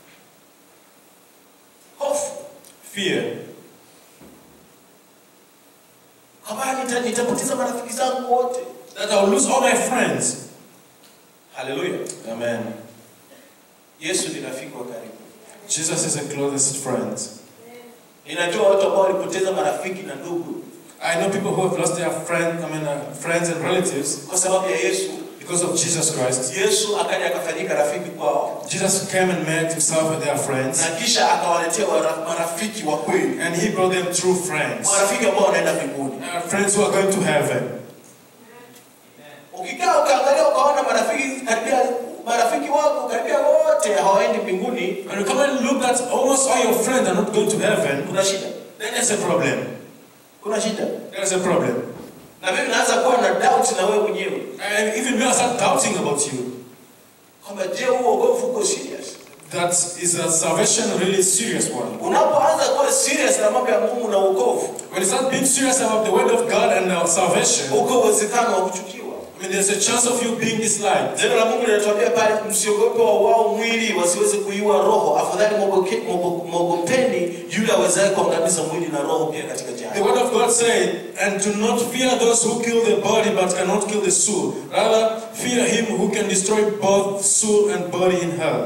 Hofu Fear. kwamba nita, nitapoteza marafiki zangu wote. That I'll lose all my friends. Haleluya! Amen. Yesu ni rafiki wa karibu. Jesus is the closest friend. Ninajua watu ambao walipoteza marafiki na ndugu I know people who have lost their friend, I mean, uh, friends and relatives kwa sababu ya Yesu. because of Jesus Christ. Yesu akaja akafanyika rafiki kwao Jesus came and met himself with their friends, na kisha akawaletea wara- marafiki wa kweli, and he brought them true friends, marafiki ambao wanaenda mbinguni. uh, friends who are going to heaven. Ukikaa ukaangalia ukaona marafiki karibia marafiki wako karibia wote hawaendi mbinguni, When you come and look at almost all your friends are not going to heaven, kuna shida, then there's a problem. kuna shida. There's a problem. Na mimi naanza kuwa na doubt na wewe mwenyewe And even me, I start doubting about you. kwamba je, huo wokovu uko serious? That is a salvation a really serious one. Unapoanza kuwa serious na mambo ya Mungu na wokovu, When you start being serious about the word of God and our salvation, uko uwezekano wa kuchukiwa. I mean, there's a chance of you being disliked. Neno la Mungu linatuambia pale, msiogope wa wao mwili wasiweze kuiua roho, afadhali mwogoke- mwogo- mwogopeni yule awezaye kuangamiza mwili na roho pia katika The jehanamu. word of God said, and do not fear those who kill the body but cannot kill the soul. Rather, fear him who can destroy both soul and body in hell.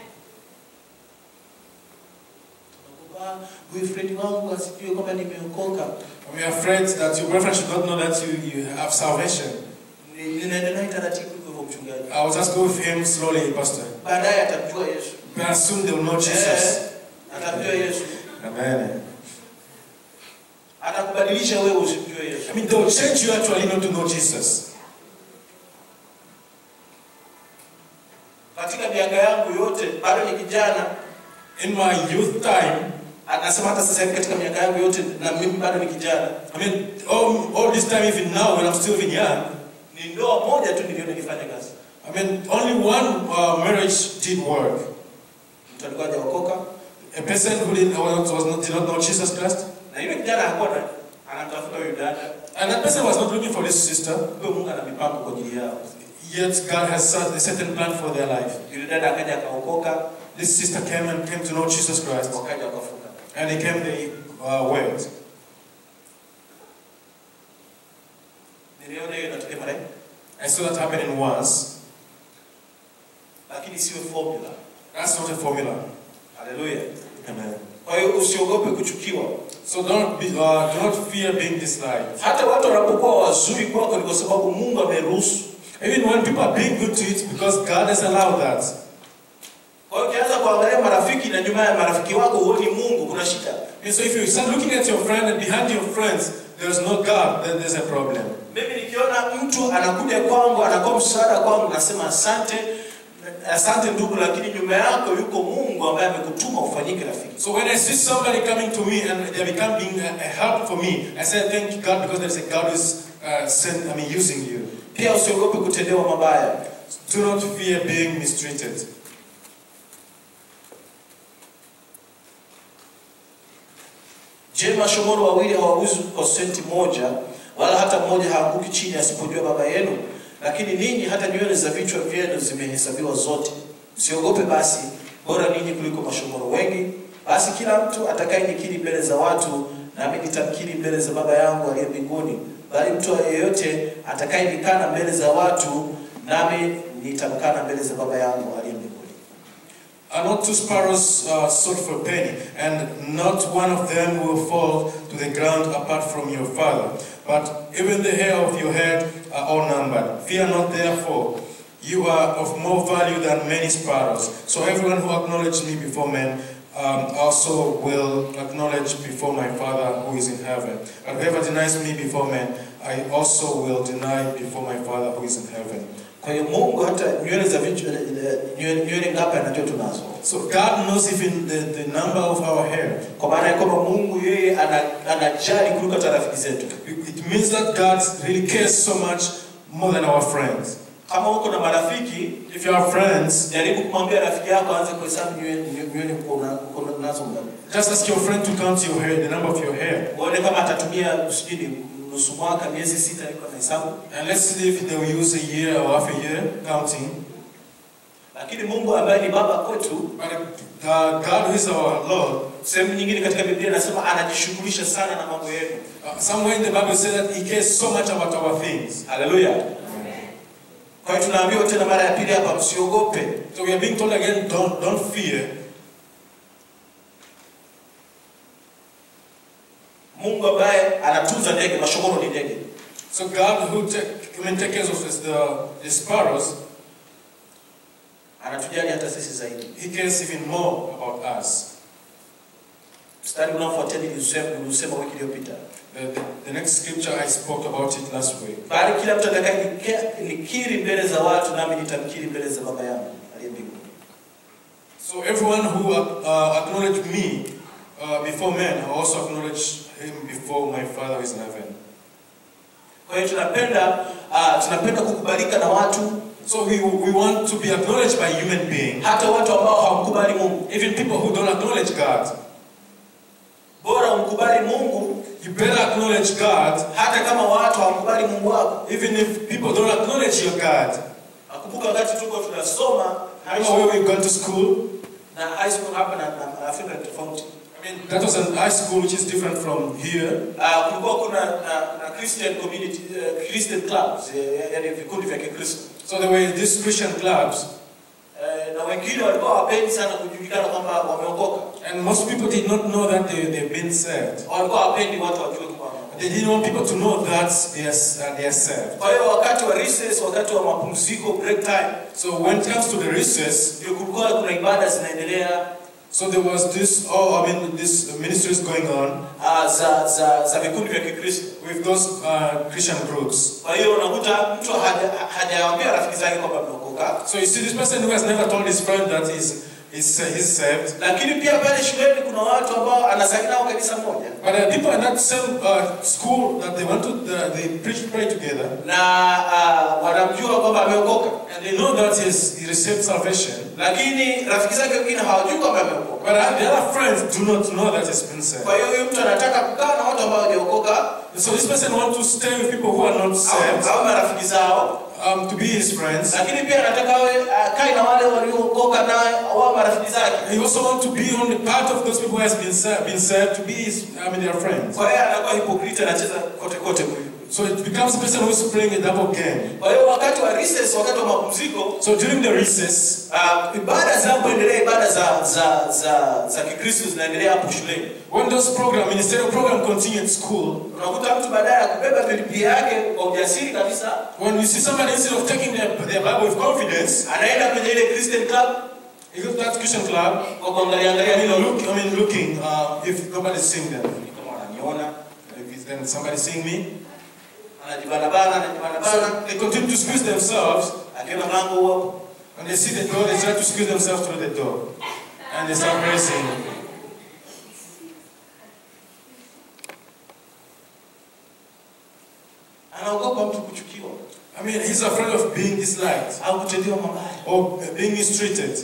Tunakuwa, boyfriend wangu asijue kwamba nimeokoka, We are afraid that your boyfriend should not know that you, you have salvation. Ni- ninaenda naye taratibu hivyo hivyo, mchungaji. I will just go with him slowly, Pastor. Baadaye atamjua Yesu, But soon they will know Eh, Jesus. atamjua Yesu, Amen. atakubadilisha wewe usimjue Yesu. I mean, they will change you actually not to know Jesus. Katika miaka yangu yote bado ni kijana, In my youth time, anasema hata sasa hivi katika miaka yangu yote na mimi bado ni kijana, I mean, all, all this time, even now, when I'm still even young, ni ndoa moja tu niliona ikifanya kazi. I mean, only one uh, marriage did work. Mtu alikuwa hajaokoka A person who did, was was not, did not know Jesus Christ, na yule kijana hakuwa na anamtafuta huyu dada, and that person was not looking for this sister, kumbe Mungu ana mipango kwa ajili yao. yet God has set a certain plan for their life. Yule dada akaja akaokoka, This sister came and came to know Jesus Christ, wakaja wakafunga. and he came the uh, word. Niliona hiyo inatokea mara nyingi, I saw that happening once. lakini sio formula. That's not a formula. Haleluya. Amen. Kwa hiyo usiogope kuchukiwa. So don't be, uh, do not fear being disliked. Hata watu wanapokuwa wazuri kwako ni kwa sababu Mungu ameruhusu. Even when people are being good to you, it's because God has allowed that. Kwa hiyo ukianza kuangalia marafiki na nyuma ya marafiki wako huoni Mungu, kuna shida. And so if you start looking at your friend and behind your friends, there's no God, then there's a problem. Mimi nikiona mtu anakuja kwangu anakuwa msaada kwangu, nasema asante, asante ndugu, lakini nyuma yako yuko Mungu ambaye amekutuma ufanyike rafiki. So when I see somebody coming to me and they're becoming a, a help for me, I say thank you God because there's a God who's uh, sent, I mean, using you. Pia usiogope kutendewa mabaya. Do not fear being mistreated. Je, mashomoro wawili hawauzi kwa senti moja, wala hata mmoja haanguki chini asipojua Baba yenu? Lakini ninyi hata nywele za vichwa vyenu zimehesabiwa zote. Msiogope basi, bora ninyi kuliko mashomoro wengi. Basi kila mtu atakayenikiri mbele za watu, nami nitamkiri mbele za Baba yangu aliye mbinguni. Bali mtu yeyote atakayenikana mbele za watu, nami nitamkana mbele za Baba yangu aliye mbinguni. Are not two sparrows uh, sold for a penny, and not one of them will fall to the ground apart from your Father? But even the hair of your head are all numbered. Fear not, therefore. You are of more value than many sparrows. So everyone who acknowledges me before men um, also will acknowledge before my Father who is in heaven. And whoever denies me before men, I also will deny before my Father who is in heaven. Kwa hiyo Mungu hata nywele za vichwa nywele nywele ngapi anajua tunazo. So God knows even the, the number of our hair. Kwa maana ya kwamba Mungu yeye ana- anajali kuliko hata rafiki zetu. It means that God really cares so much more than our friends. Kama uko na marafiki, If you have friends, jaribu kumwambia rafiki yako aanze kuhesabu nywele nywele uko una- uko na- nazo ngapi. just ask your friend to count your hair, the number of your hair. Uone kama atatumia sijui ni nusu mwaka, miezi sita iko na hesabu. And let's see if they will use a year or half a year counting. Lakini Mungu ambaye ni baba kwetu, But uh, God, who is our Lord, sehemu nyingine katika Biblia anasema anajishughulisha sana na mambo yenu. uh, somewhere in the Bible says that He cares so much about our things. Haleluya. Kwa hiyo tunaambiwa tena mara ya pili hapa, msiogope. So we are being told again, don't, don't fear. Mungu ambaye anatunza ndege, mashogoro ni ndege, So God who take, I mean, take care of us, the, the sparrows, anatujali hata sisi zaidi. He cares even more about us. Mstari unaofuatia nilisema nilisema wiki iliyopita, The, the, the next scripture I spoke about it last week. bali kila mtu atakaye nikiri mbele za watu, nami nitamkiri mbele za Baba yangu aliye mbinguni. So everyone who uh, acknowledged me uh, before men, I also acknowledge him before my Father who is in heaven. Kwa hiyo tunapenda uh, tunapenda kukubalika na watu, So we, we want to be acknowledged by human beings, hata watu ambao hawamkubali Mungu. even people who don't acknowledge God. Bora umkubali Mungu You better acknowledge God, hata kama watu hawamkubali Mungu wako. even if people don't acknowledge your God. Nakumbuka wakati tuko tunasoma high You know school, where we've gone to school? na high school hapa na, na, na Afrika ni tofauti. I mean, that was an high school which is different from here. Uh, kulikuwa kuna na, na Christian community uh, Christian clubs uh, yani vikundi vya Kikristo So there were these Christian clubs, uh, na wengine walikuwa wapendi sana kujulikana kwamba wameokoka, and most people did not know that they, they've been saved. walikuwa wapendi watu wajue kwamba wameokoka. They didn't want people to know that they are, uh, they are saved. Kwa hiyo wakati wa recess, wakati wa mapumziko break time, So when it comes to the recess, ndio kulikuwa kuna ibada zinaendelea so there was this, oh, I mean, this ministries going on uh, za za za vikundi vya Kikristo. with those uh, Christian groups. Kwa hiyo unakuta mtu haja- hajawaambia rafiki zake kwamba ameokoka, So you see, this person who has never told his friend that he's, he's, uh, he's saved. lakini pia pale shuleni kuna watu ambao anasali nao kanisa moja But there are people in that same uh, school that they want to, uh, they preach, pray together, na uh, wanamjua kwamba ameokoka, and they know that he's, he received salvation. lakini rafiki zake wengine hawajui kwamba ameokoka. But uh, the other friends do not know that he's been saved. Kwa hiyo huyu mtu anataka kukaa na watu ambao hawajaokoka So this person wants to stay with people who are not saved, au au marafiki zao, um, to be his friends. lakini pia anataka awe akae na wale waliookoka naye wao marafiki zake. He also wants to be on the part of those people who has been saved, been saved to be his, I mean, their friends. Kwa hiyo anakuwa hypocrite, anacheza kote kote huyu. So it becomes a person who is playing a double game. Kwa hiyo wakati wa recess, wakati wa mapumziko, So during the recess, uh, ibada zinapoendelea, ibada za za za za Kikristo zinaendelea hapo shuleni, when those program, ministerial program continue at school, unakuta mtu baadaye ya kubeba Biblia yake kwa ujasiri kabisa, when you see somebody instead of taking their, their Bible with confidence, anaenda kwenye ile Christian club he goes to that Christian club, kwa kuangalia angalia and hilo look, I mean, looking uh, if nobody's seeing them. kama wananiona, If it's, then somebody seeing me, anajibana bana, anajibana bana, so they continue to squeeze themselves. akiona mlango huo When they see the door, they try to squeeze themselves through the door, and they start pressing. anaogopa mtu kuchukiwa I mean, he's afraid of being disliked au kutendewa mabaya. or being mistreated.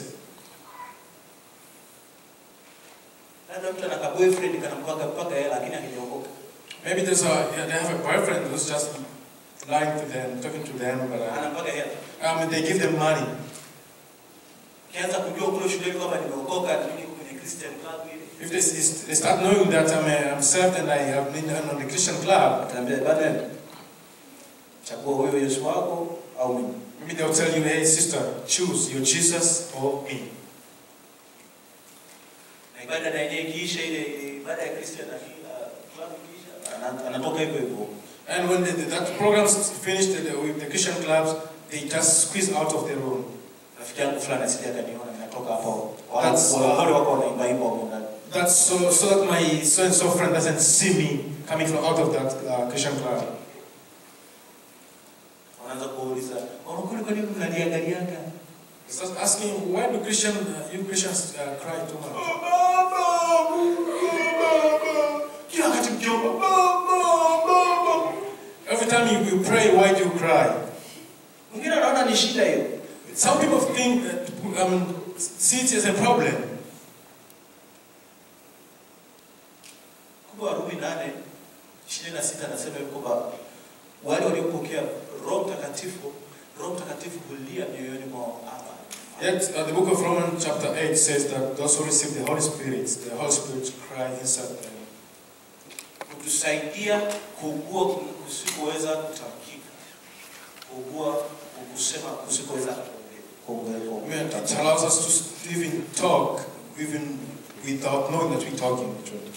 Labda mtu ana ka boyfriend kanampaka mpaka hela lakini hajaokoka. Maybe there's a, yeah, they have a boyfriend who's just lying to them, talking to them, but uh, Anampaka hela. I mean, they give them money. Kianza kujua kule shuleni kwamba nimeokoka lakini kwenye Christian club ile. If they, they start knowing that I'm, a, I'm saved and I have been on the Christian club, Ataambia bana chagua huyo Yesu wako au mimi. maybe they'll tell you, hey sister, choose your Jesus or me. Na ibada na yenyewe ikiisha ile ile ibada ya Christian na uh, club ikiisha ana- anatoka hivyo hivyo. And when the, that program's finished the, with the Christian clubs, they just squeeze out of the room. Rafiki yangu fulani asije akaniona ninatoka hapo. That's- Wale wako wanaimba imba hapo ndani. That's so, so that my so and so friend doesn't see me coming from out of that uh, Christian club. Wanaanza kuuliza, "Wanakuli kwa nini mnaniangaliaga?" He starts asking, why do Christian, uh, you Christians uh, cry too much? Kila wakati mkiomba, "Baba, Every time you, you pray, why do you cry? Mwingine anaona ni shida hiyo. Some people think, uh, um, see it as a problem. Kumbe Warumi nane ishirini na sita anasema hivi kwamba wale waliopokea Roho Mtakatifu, Roho Mtakatifu hulia mioyoni mwao Aba. Yet uh, the book of Romans chapter 8 says that those who receive the Holy Spirit, the Holy Spirit cry inside them. kutusaidia kuugua kusikoweza kutamkika, kuugua kusema kusikoweza kuongea I kuongea mean, it allows us to even talk, even without knowing that we're talking. actually.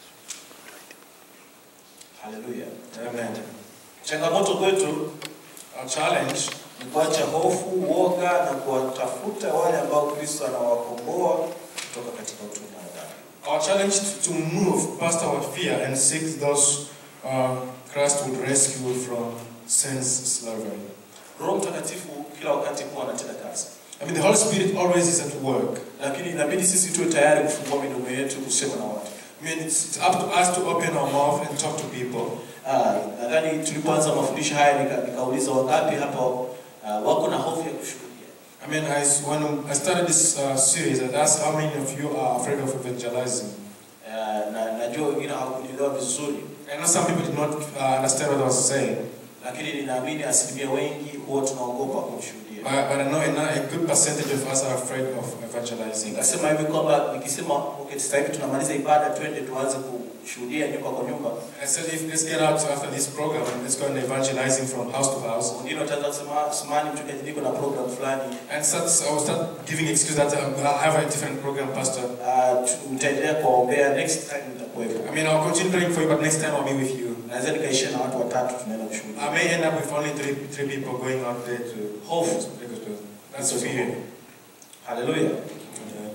haleluya Amen. changamoto kwetu Our challenge ni kuacha hofu uoga na kuwatafuta wale ambao kristo anawakomboa kutoka katika utumwa wa dhambi Our challenge to, to move past our fear and seek those uh, Christ would rescue from sin's slavery. roho mtakatifu kila wakati huwa anatenda kazi I mean, the Holy Spirit always is at work. lakini inabidi sisi tuwe tayari kufungua midomo yetu kusema na watu I mean, it's, it's up to us to open our mouth and talk to people. Ah, nadhani tulipoanza mafundisho haya nika, nikauliza wangapi hapa ah, wako na hofu ya kushuhudia I mean, I, when I started this uh, series, I asked how many of you are afraid of evangelizing. Ah, na najua wengine hawakunielewa vizuri I know some people did not uh, understand what I was saying, lakini ninaamini asilimia wengi huwa tunaogopa kumshuhudia but, but I know a, a good percentage of us are afraid of evangelizing. nikasema hivi kwamba nikisema okay, sasa hivi tunamaliza ibada twende tuanze kushuhudia nyumba kwa nyumba I said, if let's get out after this program and let's go and evangelizing from house to house. wengine wataanza kusema sumani mchungaji niko na program fulani And start, I will start giving excuse that um, I have a different program, Pastor. Ah, tu- mtaendelea kuwaombea next time nitakuwepo I mean, I'll continue praying for you, but next time I'll be with you. naweza nikaishia na watu watatu tunaenda I kushuhudia may end up with only three, three people going out there to hofu That's fear. haleluya Yeah.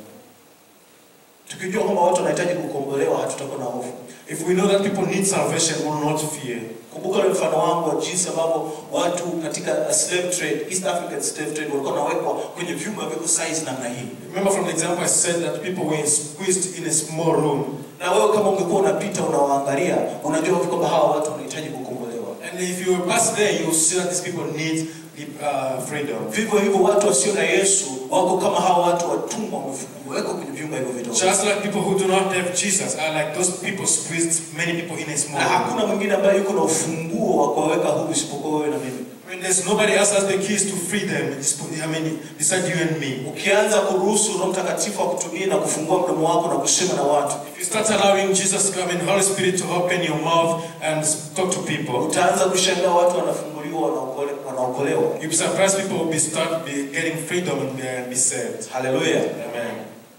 tukijua kwamba watu wanahitaji kukombolewa hatutakuwa na hofu If we know that people need salvation, we will not fear. kumbuka ule mfano wangu wa jinsi ambavyo watu katika uh, slave trade east african slave trade walikuwa wanawekwa kwenye vyumba vya size namna hii Remember from the example I said that people were squeezed in a small room. na wewe kama ungekuwa unapita unawaangalia unajua kwamba hawa watu wanahitaji kukombolewa And if you pass there, you will see that these people need uh, freedom. vivyo hivyo watu wasio na yesu wako kama hawa watu watumwa wamewekwa kwenye vyumba hivyo vidogo Just like people who do not have Jesus are like those people squeezed many people in a na small room. hakuna mwingine ambaye yuko na ufunguo wa kuwaweka huru isipokuwa wewe na mimi I mean, there's nobody else has the keys to free them. I mean, besides you and me. ukianza kuruhusu roho mtakatifu akutumie na kufungua mdomo wako na kusema na watu If you start allowing Jesus to come in, Holy Spirit to open your mouth and talk to people, utaanza kushangaa watu wanafunguliwa wanaokole- wanaokolewa you'll be surprised people will be start be getting freedom and be, and be saved. haleluya Amen.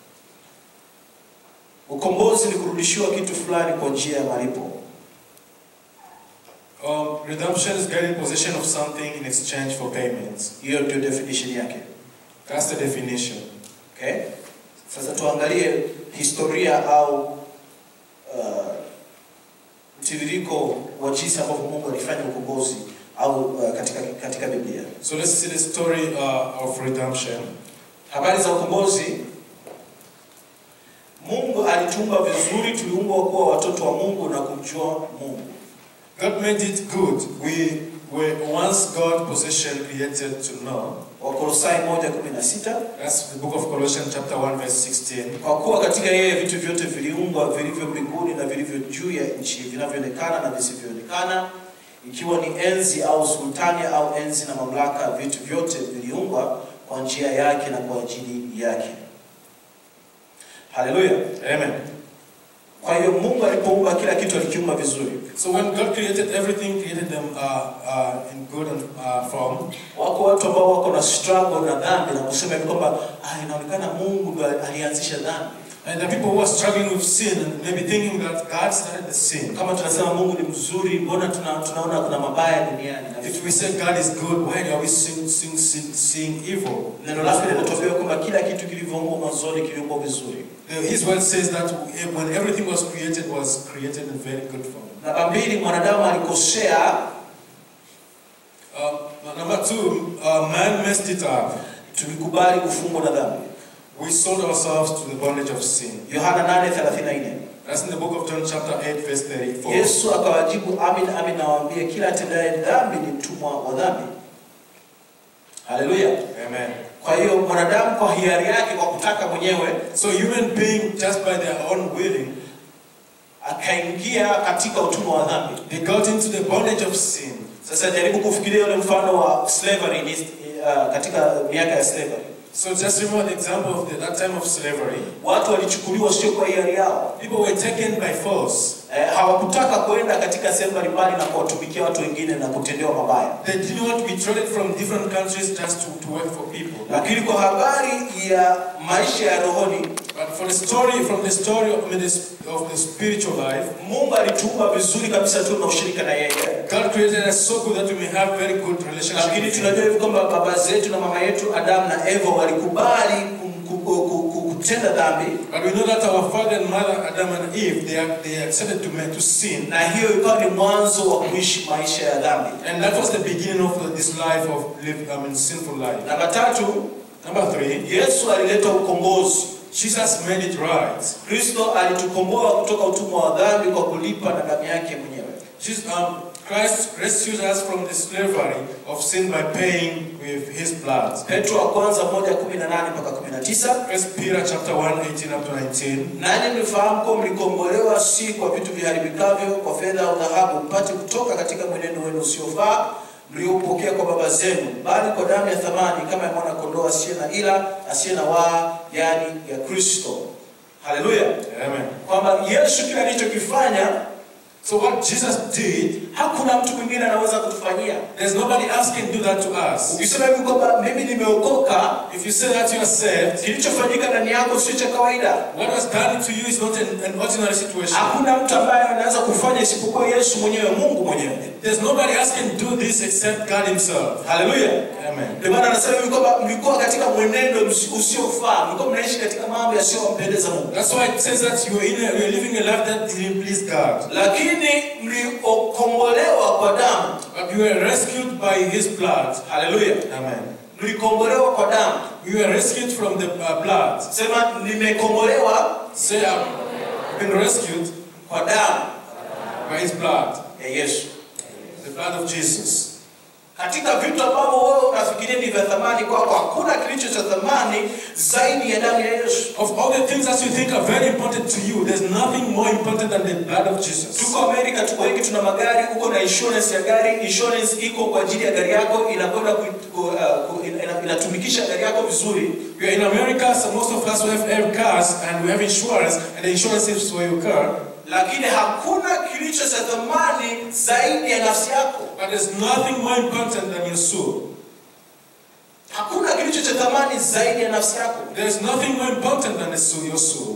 ukombozi ni kurudishiwa kitu fulani kwa njia ya malipo Um, redemption is getting possession of something in exchange for payments. hiyo ndio definition yake That's the definition. okay? sasa tuangalie historia au uh, mtiririko wa jinsi ambavyo mungu alifanya ukombozi au uh, katika, katika biblia So let's see the story uh, of redemption. habari za ukombozi mungu alituumba vizuri tuliumbwa kuwa watoto wa mungu na kumjua mungu God made it good. We were once God possession created to know. wakolosai 1:16 That's the book of Colossians chapter 1 verse 16. kwa kuwa katika yeye vitu vyote viliumbwa vilivyo mbinguni na vilivyo juu ya nchi vinavyoonekana na visivyoonekana ikiwa ni enzi au sultani au enzi na mamlaka vitu vyote viliumbwa kwa njia yake na kwa ajili yake haleluya Amen. kwa hiyo mungu alipoumba kila kitu alikiumba vizuri So when God created everything, created them uh, uh, in good and, uh, form. wako watu ambao wako na struggle na dhambi na kusema hivi kwamba ah, inaonekana mungu ndo alianzisha dhambi And the people who are struggling with sin and maybe thinking that God started the sin. kama tunasema mungu ni mzuri mbona tuna, tunaona kuna mabaya duniani na vitu If we say God is good, why are we seeing, seeing, seeing, seeing evil? neno lake linatuambia kwamba kila kitu kilivyoumbwa mwanzoni kiliumbwa vizuri The- His word says that when everything was created, was created in very good form. namba mbili mwanadamu alikosea Uh, number two, uh, man messed it up. tulikubali kufungwa na dhambi We sold ourselves to the bondage of sin. yohana 8:34 That's in the book of John, chapter 8, verse 34. yesu akawajibu amin amin nawaambia kila atendaye dhambi ni mtumwa wa dhambi haleluya Amen. kwa hiyo mwanadamu kwa hiari yake kwa kutaka mwenyewe So human being, just by their own willing, akaingia katika utumwa wa dhambi they got into the bondage of sin. sasa jaribu kufikiria ule mfano wa slavery ni, uh, katika miaka ya slavery So just remember the example of the, that time of slavery. watu walichukuliwa sio kwa hiari yao People were taken by force. eh, hawakutaka kuenda katika sehemu mbalimbali na kuwatumikia watu wengine na kutendewa mabaya. They didn't want to be traded from different countries just to, to work for people. Lakini kwa habari ya maisha ya rohoni, But for the story, from the story of, I mean, this, of the spiritual life, Mungu alituumba vizuri kabisa tu na ushirika na yeye. God created us so good that we may have very good relationship Lakini with Him. tunajua hivi kwamba baba zetu na mama yetu Adamu na Eva walikubali kum- ku- ku- ku- ku- kutenda dhambi, But we know that our father and mother, Adam and Eve, they, are, they accepted to, man, to sin. na hiyo ikawa ni mwanzo wa kuishi maisha ya dhambi. And that was the beginning of this life of live, I mean, sinful life. Namba tatu, Number three, Yesu alileta ukombozi. Jesus made it right. Kristo alitukomboa kutoka utumwa wa dhambi kwa kulipa na damu yake mwenyewe. Jesus, um, Christ rescued us from the slavery of sin by paying with His blood. Petro wa kwanza moja kumi na nane mpaka kumi na tisa First Peter chapter 1, 18 up to 19. nanyi mlifahamu kuwa mlikombolewa si kwa vitu viharibikavyo, kwa fedha au dhahabu, mpate kutoka katika mwenendo wenu usiofaa mliopokea kwa baba zenu, bali kwa damu ya thamani kama ya mwana kondoo asiye na ila asiye na waa, yani ya Kristo. Haleluya! Amen. Kwamba Yesu kile alichokifanya So what Jesus did, hakuna mtu mwingine anaweza kutufanyia. there's nobody else can do that to us. Ukisema hivi kwamba mimi nimeokoka, If you say that you are saved, kilichofanyika ndani yako sio cha kawaida. what was done to you is not an, an ordinary situation. Hakuna mtu ambaye anaweza kufanya isipokuwa Yesu mwenyewe, Mungu mwenyewe. There's nobody else can do this except God Himself. Haleluya! Amen. Ndio maana anasema hivi kwamba mlikuwa katika mwenendo msi- usiofaa, mlikuwa mnaishi katika mambo yasiyompendeza Mungu, That's why it says that you are, in a, you are living a life that didn't please God. lakini mliokombolewa kwa damu. But you were rescued by His blood. Haleluya! Amen. Mlikombolewa kwa damu. We were rescued from the uh, blood. Sema nimekombolewa Say, I've been rescued kwa damu by His blood, ya Yesu. the blood of Jesus. Katika vitu ambavyo wewe unafikiria ni vya thamani kwako, hakuna kilicho cha thamani zaidi ya damu ya Yesu. Of all the things that you think are very important to you, there's nothing more important than the blood of Jesus. Tuko Amerika, tuko wengi, tuna magari, uko na insurance ya gari. Insurance iko kwa ajili ya gari yako, inakwenda ku, ku, uh, ku, ina- inatumikisha gari yako vizuri. We are in America, so most of us we have, have cars and we have insurance, and the insurance is for your car. lakini hakuna kilicho cha thamani zaidi ya nafsi yako. But there's nothing more important than your soul. Hakuna kilicho cha thamani zaidi ya nafsi yako, There's nothing more important than the soul, your soul.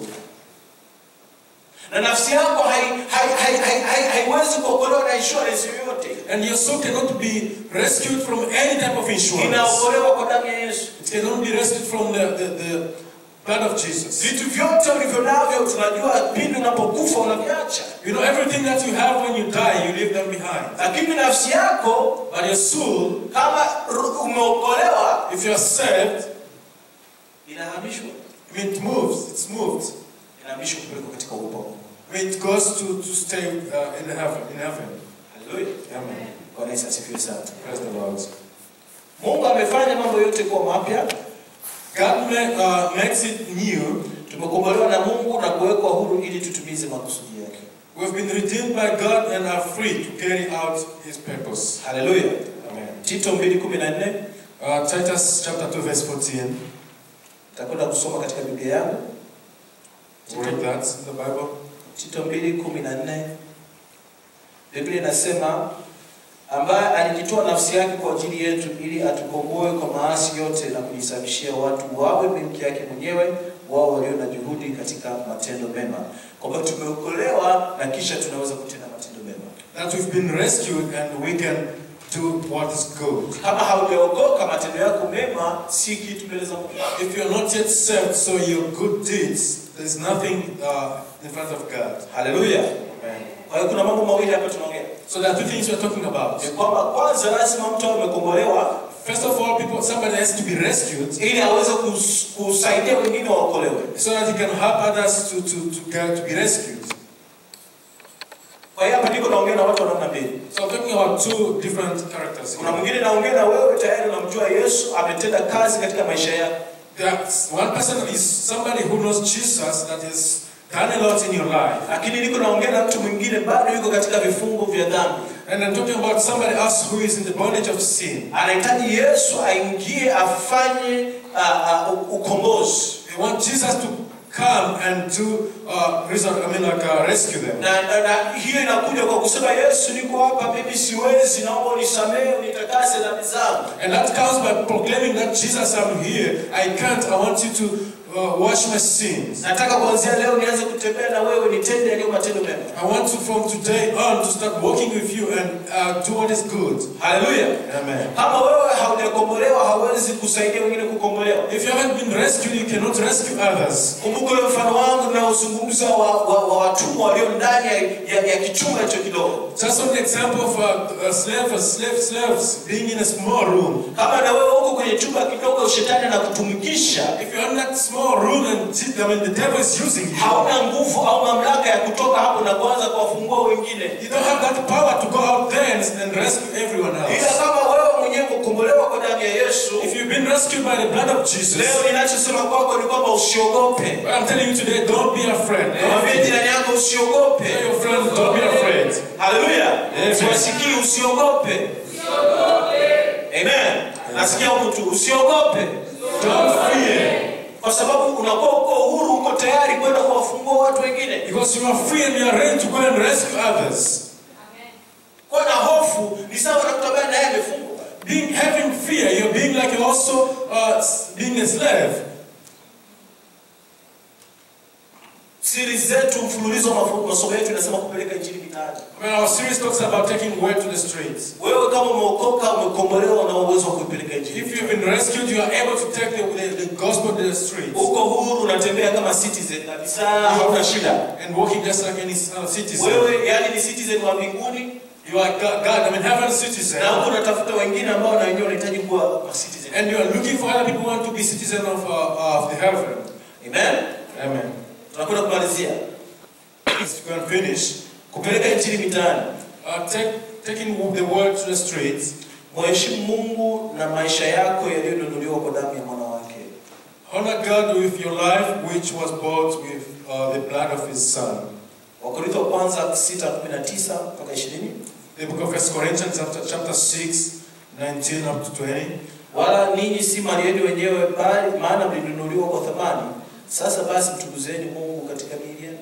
na nafsi yako hai- hai- hai- hai- hai- haiwezi kuokolewa na insurance yoyote. And your soul cannot be rescued from any type of insurance. Inaokolewa kwa damu ya Yesu. It cannot be rescued from the, the, the blood of Jesus. Vitu vyote ulivyo navyo, tunajua pindi unapokufa unaviacha, You know, everything that you have when you die, you leave them behind. lakini nafsi yako But your soul, kama ru- umeokolewa if you are saved, inahamishwa I mean, it moves, it's moved. inahamishwa kupelekwa katika uwepo wa Mungu. I mean, it goes to, to stay uh, in heaven. In heaven. Haleluya. Amen. Bwana Yesu asifiwe sana. Praise the Lord. Mungu amefanya mambo yote kuwa mapya. God ma- uh, makes it new. Tumekombolewa na Mungu na kuwekwa huru ili tutimize makusudi yake. We've been redeemed by God and are free to carry out His purpose. Haleluya. Amen. Tito 2:14 Uh, Titus chapter 2, verse 14. takwenda kusoma katika Biblia yangu. We'll read that in the Bible. Tito 2:14 Biblia inasema ambaye alijitoa nafsi yake kwa ajili yetu ili atukomboe kwa maasi yote na kujisababishia watu wawe milki yake mwenyewe wao walio na juhudi katika matendo mema. Kwamba tumeokolewa na kisha tunaweza kutenda matendo mema. That we've been rescued and we can do what is good. Kama haujaokoka, matendo yako mema si kitu mbele za Mungu. If you're not yet saved, so your good deeds, there's nothing uh, in front of God. Haleluya. Amen. Kwa hiyo kuna mambo mawili hapa tunaongea. So there are two things we're talking about. Ni kwamba kwanza lazima mtu awe amekombolewa First of all, people, somebody has to be rescued ili aweze kus- kusaidia wengine waokolewe. so that he can help others to, to, to, get, to be rescued. Kwa hiyo hapa niko naongea na watu wa namna mbili. So I'm talking about two different characters. Kuna here. mwingine naongea na wewe tayari unamjua Yesu, ametenda kazi katika maisha yako. There's one person is somebody who knows Jesus that has done a lot in your life. Lakini niko naongea na mtu mwingine bado yuko katika vifungo vya dhambi. And I'm talking about somebody else who is in the bondage of sin. Anahitaji Yesu aingie afanye uh, uh, ukombozi. They want Jesus to come and to uh, resort, I mean, like uh, rescue them. na, na, na hiyo inakuja kwa kusema Yesu, niko hapa, mimi siwezi, naomba unisamehe, unitakase dhambi zangu. And that comes by proclaiming that Jesus, I'm here. I can't. I want you to uh, wash my sins. Nataka kuanzia leo nianze kutembea na wewe, nitende yaliyo matendo mema. I want to, from today on, to start walking with you and uh, do what is good. Haleluya! Amen. Kama wewe haujakombolewa, hauwezi kusaidia wengine kukombolewa. If you haven't been rescued, you cannot rescue others. Kumbuka ule mfano wangu unaozungumza wa, wa, wa watumwa walio ndani ya, ya, ya kichumba hicho kidogo. Just on the example of uh, a slave, a slave, slaves being in a small room. Kama na wewe uko kwenye chumba kidogo, shetani anakutumikisha, If you're in that small room and I mean the devil is using you, hauna nguvu au mamlaka ya kutoka hapo na kuanza kuwafungua wengine. you don't have that power to go out there and, and rescue everyone Ila else. kama wewe mwenyewe kukombolewa kwa damu ya Yesu, If you've been rescued by the blood of Jesus, leo ninachosema kwako ni kwamba usiogope. what I'm telling you today, don't be afraid. Mwambie jirani yako usiogope. Tell your friends, don't be afraid. Haleluya. Amen. Siwasikii usiogope. Amen. Nasikia huku tu usiogope. Don't fear. Kwa sababu unakuwa uko huru, uko tayari kwenda kuwafungua watu wengine. Because you are free and you are ready to go and rescue others. Kuwa na hofu ni sawa na mtu ambaye naye amefungwa. Being having fear, you're being like you're also uh, being a slave. Siri zetu, mfululizo wa mafu- masomo yetu inasema kupeleka injili mitaani. I mean, our series talks about taking word to the streets. Wewe kama umeokoka, umekombolewa, una uwezo wa kuipeleka injili. If you've been rescued, you are able to take the, the, the gospel to the streets. Uko huru, unatembea kama citizen kabisa, hauna shida. And walking just like any other citizen. Wewe yani ni citizen wa mbinguni You are God, God I mean, heaven citizen. na huko unatafuta wengine ambao na wenyewe wanahitaji kuwa ma citizen. And you are looking for other people who want to be citizen of, uh, of the heaven. Amen. Amen. Tunakwenda kumalizia If you can finish, kupeleka injili mitaani. uh, take, taking the word to the streets. Mheshimu Mungu na maisha yako yaliyonunuliwa kwa damu ya mwana wake. Honor God with your life, which was bought with uh, the blood of His Son. Wakorintho wa kwanza 6:19 mpaka 20. The book of First Corinthians, chapter, chapter 6, 19 up to 20. Wala ninyi si mali yenu wenyewe, bali maana mlinunuliwa kwa thamani. Sasa basi mtukuzeni Mungu katika miili yenu.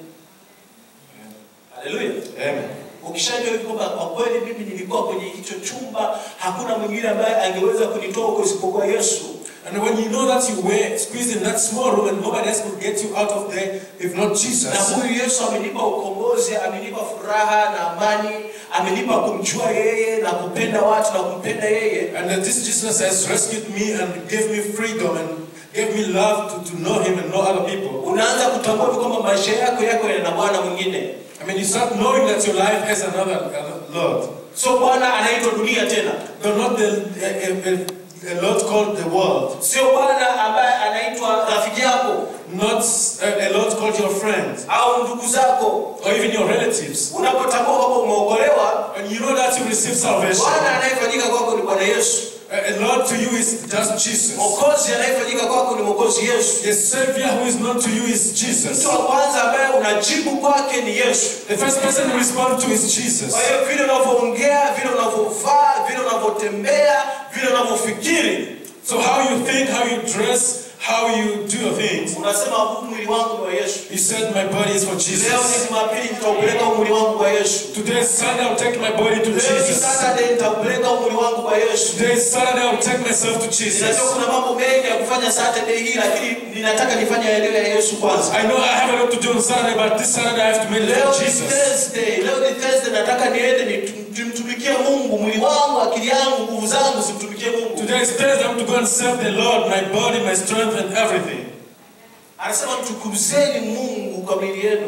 Haleluya. Amen. Ukishajua hivi kwamba kwa kweli mimi nilikuwa kwenye hicho chumba, hakuna mwingine ambaye angeweza kunitoa huko isipokuwa Yesu. And when you know that you were squeezed in that small room and nobody else could get you out of there if not Na Jesus, huyu Yesu amenipa ukombozi, amenipa furaha na amani, amenipa kumjua yeye na kupenda watu na kumpenda yeye. and that this Jesus has rescued me and gave me freedom and gave me love to, to know Him and know other people. Unaanza kutambua hivi kwamba maisha yako yako yana bwana mwingine, I mean, you start knowing that your life has another, another Lord. sio bwana anaitwa dunia tena, No, not the, a, a, a Lord called the world, sio bwana ambaye anaitwa rafiki yako not a, a Lord called your friend au ndugu zako. or even your relatives. Unapotambua kwamba umeokolewa, When you know that you receive salvation, bwana anayefanyika kwako ni Bwana Yesu. a, a Lord to you is just Jesus. Mwokozi anayefanyika kwako ni Mwokozi Yesu. The Savior who is known to you is Jesus. Mtu wa kwanza ambaye unajibu kwake ni Yesu. The first person you respond to is Jesus. Kwa hiyo vile unavyoongea, vile unavyovaa, vile unavyotembea, vile unavyofikiri, So how you think, how you dress, how you do your things. unasema huu mwili wangu ni wa Yesu. He said, My body is for Leo ni Jesus. Jumapili, nitaupeleka huu mwili wangu kwa Yesu. Today is Sunday, I'll take my body to Leo ni Jesus. Saturday, nitaupeleka huu mwili wangu kwa Yesu. Today is Saturday, I'll take myself to Jesus. Ninajua kuna mambo mengi ya kufanya Saturday hii, lakini ninataka nifanye yaliyo ya Yesu kwanza. I know I have a lot to do on Saturday, but this Saturday I have to Leo meditate ni Jesus. Thursday, leo ni Thursday, nataka niende nitum- nimtumikie Mungu, mwili wangu, akili yangu, nguvu zangu zimtumikie Mungu. Today is Thursday, I'm to go and serve the Lord, my body, my strength, and everything. Anasema mtukuzeni Mungu kwa miili yenu.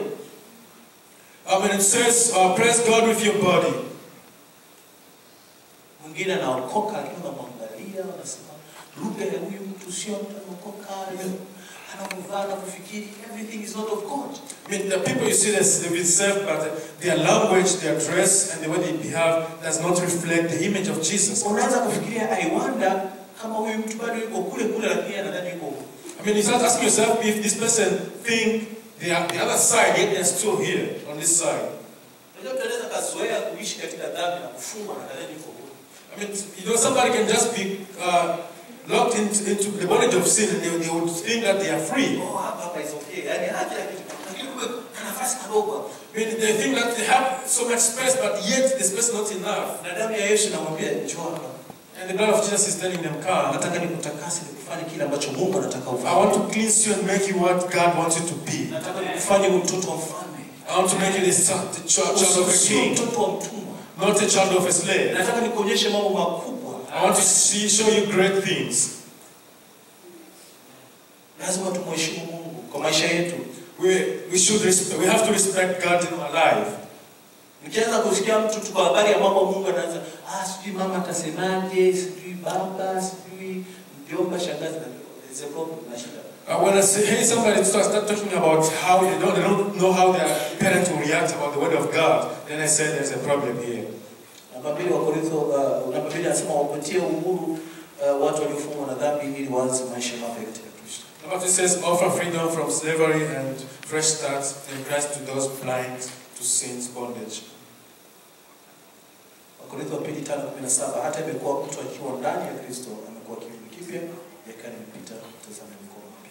I mean, it says, uh, praise God with your body. Mwingine anaokoka lakini unamwangalia unasema lugha ya huyu mtu sio mtu anaokoka, anavyovaa, anavyofikiri, everything is not of God. I mean, the people you see this, they've been saved, but their language, their dress, and the way they behave does not reflect the image of Jesus. Unaanza kufikiria I wonder kama huyu mtu bado yuko kule kule, lakini anadhani yuko huko. I mean, you start asking yourself if this person think they are the other side, yet they're still here on this side. Unajua mtu anaweza kazoea kuishi katika dhambi na kufungwa na nadhani yuko huko. I mean, you know, somebody can just be uh, locked into, into the bondage of sin and they, they would think that they are free. oh hapa hapa is okay yani haki ya kitu lakini kumbe kana nafasi kadogo hapa. I mean, they think that they have so much space, but yet the space is not enough. na damu ya Yesu namwambia njoo hapa And the blood of Jesus is telling them, Come, nataka nikutakase nikufanye kile ambacho Mungu anataka I ufanye want to cleanse you and make you what God wants you to be. nataka nikufanye uwe mtoto wa mfalme I want to make you the son, the child, child of a Sio king, mtoto wa mtumwa not a child of a slave. nataka nikuonyeshe mambo makubwa I want to see, show you great things. lazima tumheshimu Mungu kwa maisha yetu We, we should respect, we have to respect God in our life. Nikianza kusikia mtu tu kwa habari ya mambo Mungu anaanza ah, sijui mama atasemaje, sijui baba, sijui mjomba, shangazi, na it's a problem na shida. Uh, when I say, hey, somebody start, start talking about how they don't, they don't know how their parents will react about the word of God, then I say there's a problem here. Namba mbili wa Korintho, uh, namba mbili anasema wapatie uhuru uh, watu waliofungwa na dhambi ili waanze maisha mapya katika Kristo. Number two says, offer freedom from slavery and fresh starts in Christ to those blind to sin's bondage. Wakorintho wa pili tano kumi na saba hata imekuwa mtu akiwa ndani ya Kristo amekuwa kiumbe kipya, yakani imepita, tazama imekuwa mpya.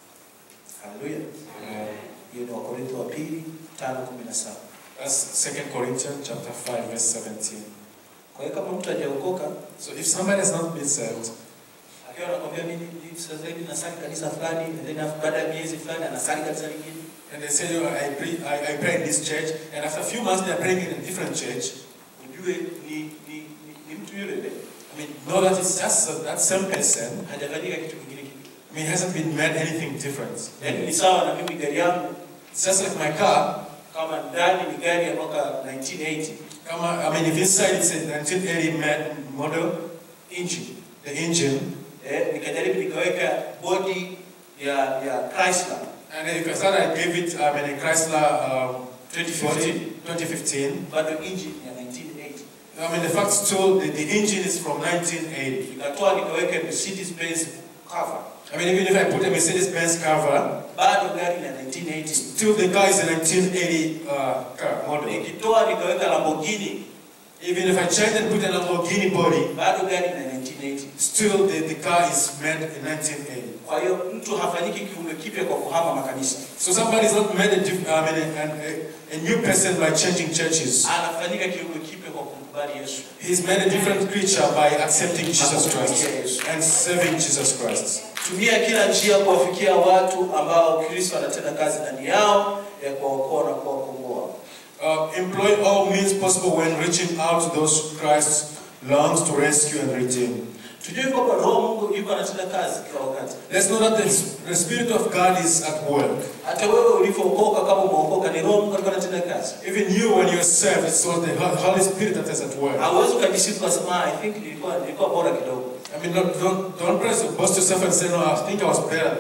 Haleluya! Uh, Hiyo ni Wakorintho wa pili tano kumi na saba. that's 2 Corinthians chapter 5, verse 17. Kwa hiyo kama mtu hajaokoka So if somebody has not been saved, akiwa anakwambia mimi ni- sasa hivi nasali kanisa fulani, and then after- baada ya miezi fulani anasali kanisa lingine, and they say, oh, I, pray, I, I pray in this church, and after a few months they are praying in a different church, ujue ni ni, ni, ni mtu yule yule, I mean, know that it's just uh, that same person. hajafanyika kitu kingine kitu. I mean, he hasn't been made anything different. Yaani ni sawa na mimi gari yangu It's just like my car. kama ndani ni gari ya mwaka 1980 Come on, I mean, if inside it's a 1980 ma- model, engine the engine, eh, nikajaribu nikaweka body ya ya Chrysler and then if I said I gave it, I mean, a Chrysler um, 2015 2015, bado engine ya 1980 I mean, the fact still, the, the engine is from 1980. nikatoa nikaweka Mercedes Benz cover I mean, even if I put a Mercedes-Benz cover, bado gari la 1980 still the car is a 1980 uh, car model. nikitoa nikaweka Lamborghini Even if I change and put a Lamborghini body, bado gari la 1980 still the, the car is made in 1980. kwa hiyo mtu hafanyiki kiumbe kipya kwa kuhama makanisa So somebody is not made a, diff- I mean, a, a, a new person by changing churches. anafanyika kiumbe kipya kwa kumkubali Yesu He's made a different creature by accepting Jesus Christ and serving Jesus Christ. tumia kila njia kuwafikia watu ambao Kristo anatenda kazi ndani yao ya kuwaokoa na kuwakomboa Uh, employ all means possible when reaching out to those Christ longs to rescue and redeem. tujue kwamba roho Mungu yuko anatenda kazi kila wakati Let's know that the, the Spirit of God is at work. hata wewe ulivyookoka kama umeokoka ni roho Mungu alikuwa anatenda kazi Even you, when you're saved, it's all the Ho- Holy Spirit that is at work. hauwezi ukajisifu ukasema "Ah, I think nilikuwa nilikuwa bora kidogo I mean, don't, don't, don't press, boast yourself and say, no, I think I was better,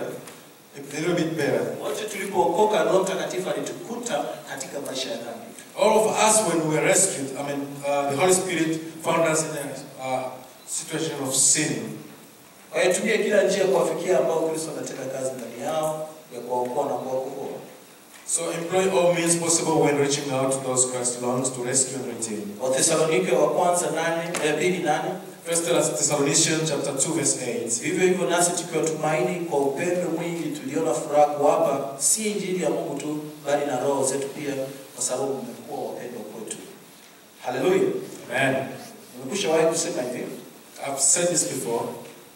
a little bit better. wote tulipookoka roho mtakatifu alitukuta katika maisha ya dhambi All of us, when we were rescued, I mean, uh, the Holy Spirit found us in a uh, situation of sin. kwa hiyo tumia kila njia kuwafikia ambao Kristo anatenda kazi ndani yao ya kuwaokoa na kuwakomboa So employ all means possible when reaching out to those Christ longs to rescue and redeem. Wathesalonike wa kwanza nane eh, mbili nane First Thessalonians chapter 2, verse 8. Vivyo hivyo nasi tukiwa tumaini kwa upendo mwingi tuliona furaha kuwapa si injili ya Mungu tu bali na roho zetu pia, kwa sababu mmekuwa wapendwa kwetu. Haleluya! Amen. Nimekushawahi kusema hivi, I've said this before.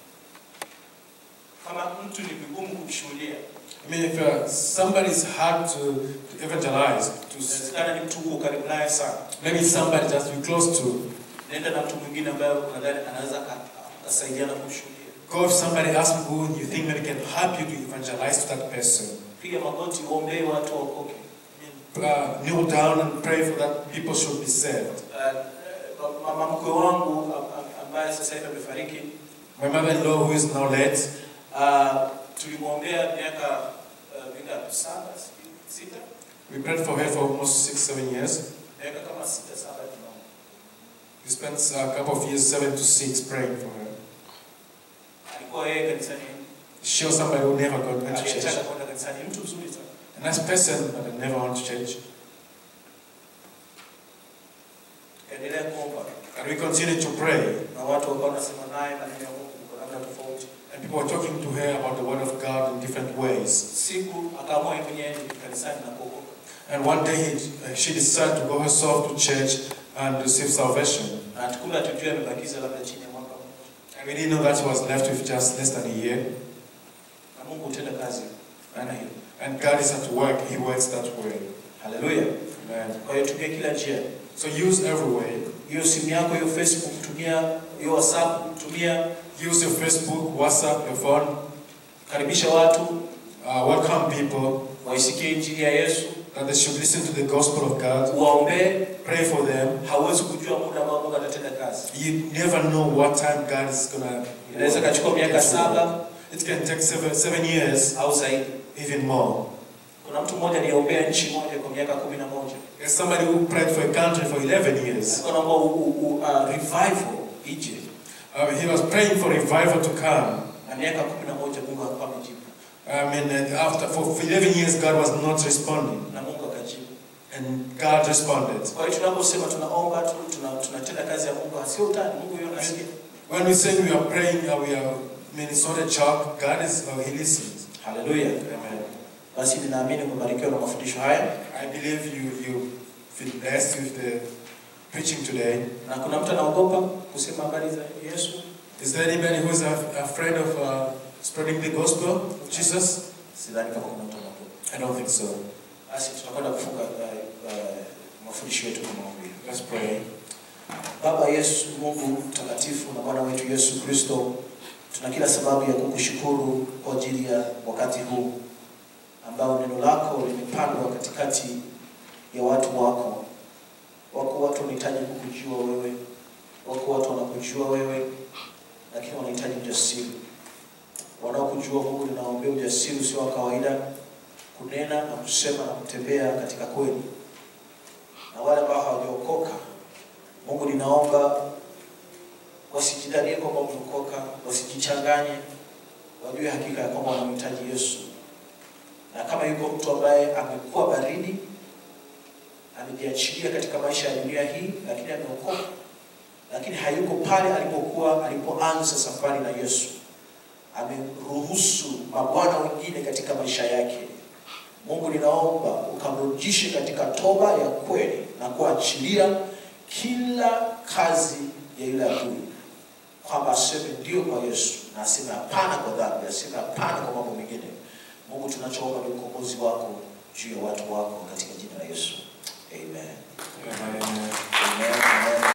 kama mtu ni vigumu kumshuhudia, I mean, if uh, somebody is hard to, to evangelize, to s- inawezekana ni mtu uko karibu naye sana, maybe somebody just be close to, nenda na mtu mwingine ambaye unadhani anaweza aka- akasaidiana kumshuhudia. go if somebody asks who you think maybe can help you to evangelize to that person. Piga magoti, uombee watu waokoke. Uh, kneel down and pray for that people should be saved. Uh, mama mkwe wangu am- am- ambaye sasa hivi amefariki My mother-in-law, who is now late, Uh, tulimwombea miaka uh, mingapi? Saba, sijui, sita, we prayed for her for almost six, seven years. miaka kama sita saba tunaomba. We spent a couple of years, seven to six, praying for her. Alikuwa yeye kanisani, She was somebody who never got went to church. aliyetaka kwenda kanisani, mtu mzuri sana. A nice person, but I never went to church. Tukaendelea kuomba And we continued to pray. na watu wakawa wanasema naye maneno ya Mungu kwa namna tofauti. And people were talking to her about the word of God in different ways. Siku akaamua yeye mwenyewe aende kanisani na kuokoka. And one day he, uh, she decided to go herself to church and receive salvation. Na tukula tujue amebakiza labda chini ya mwaka mmoja. And we didn't know that he was left with just less than a year. Na Mungu hutenda kazi namna hiyo. And God is at work, He works that way. Haleluya. Amen. Kwa hiyo tumia kila njia. So use every way. Hiyo simu yako, hiyo Facebook tumia, hiyo WhatsApp tumia, Use your Facebook, WhatsApp, your phone. karibisha watu Uh, welcome people waisikie injili ya Yesu, that they should listen to the gospel of God. uwaombee. Pray for them. Hauwezi kujua muda ambao Mungu atatenda kazi. You never know what time God is gonna. Inaweza kachukua miaka saba It can take seven, seven years, au zaidi. even more. Kuna mtu mmoja aliombea nchi moja kwa miaka kumi na moja There's somebody who prayed for a country for 11 years. alikuwa naomba u- u- u- uh, revival ije, Uh, he was praying for revival to come. na miaka kumi na moja Mungu hakuwa amejibu, I mean, and after for 11 years, God was not responding, na Mungu akajibu. and God responded. Kwa hiyo tunaposema tunaomba tu, tuna, tunatenda kazi ya Mungu, sio utani. Mungu yeye anasikia. When we say we are praying, uh, we are, I mean, it's not a joke. God is, uh, He listens. Haleluya. Amen. Basi ninaamini umebarikiwa na mafundisho haya, I believe you you feel blessed with the preaching today. na kuna mtu anaogopa kusema habari za Yesu. Is there anybody who is af- afraid of uh, spreading the gospel of Jesus? Sidhani kama kuna mtu anaogopa. I don't think so. Basi tutakwenda kufunga uh, uh, mafundisho yetu kwa maombi. Let's pray. Baba Yesu, Mungu mtakatifu na Bwana wetu Yesu Kristo, tuna kila sababu ya kukushukuru kwa ajili ya wakati huu ambao neno lako limepandwa katikati ya watu wako. Wako watu wanahitaji kukujua wewe, wako watu wanakujua wewe, lakini wanahitaji ujasiri. Wanaokujua Mungu, ninaombea ujasiri usio wa kawaida kunena na kusema na kutembea katika kweli, na wale ambao hawajaokoka Mungu ninaomba wasijidanie kwamba wameokoka, wasijichanganye, wajue hakika ya kwamba wanamhitaji Yesu. Na kama yuko mtu ambaye amekuwa baridi, amejiachilia katika maisha ya dunia hii, lakini ameokoka, lakini hayuko pale alipokuwa alipoanza safari na Yesu, ameruhusu mabwana wengine katika maisha yake. Mungu ninaomba ukamrudishe katika toba ya kweli na kuachilia kila kazi ya yule adui, kwamba aseme ndio kwa Yesu na aseme hapana kwa dhambi, aseme hapana kwa mambo mengine. Mungu, tunachoomba ni ukombozi wako juu ya watu wako katika jina la Yesu, amen. Amen.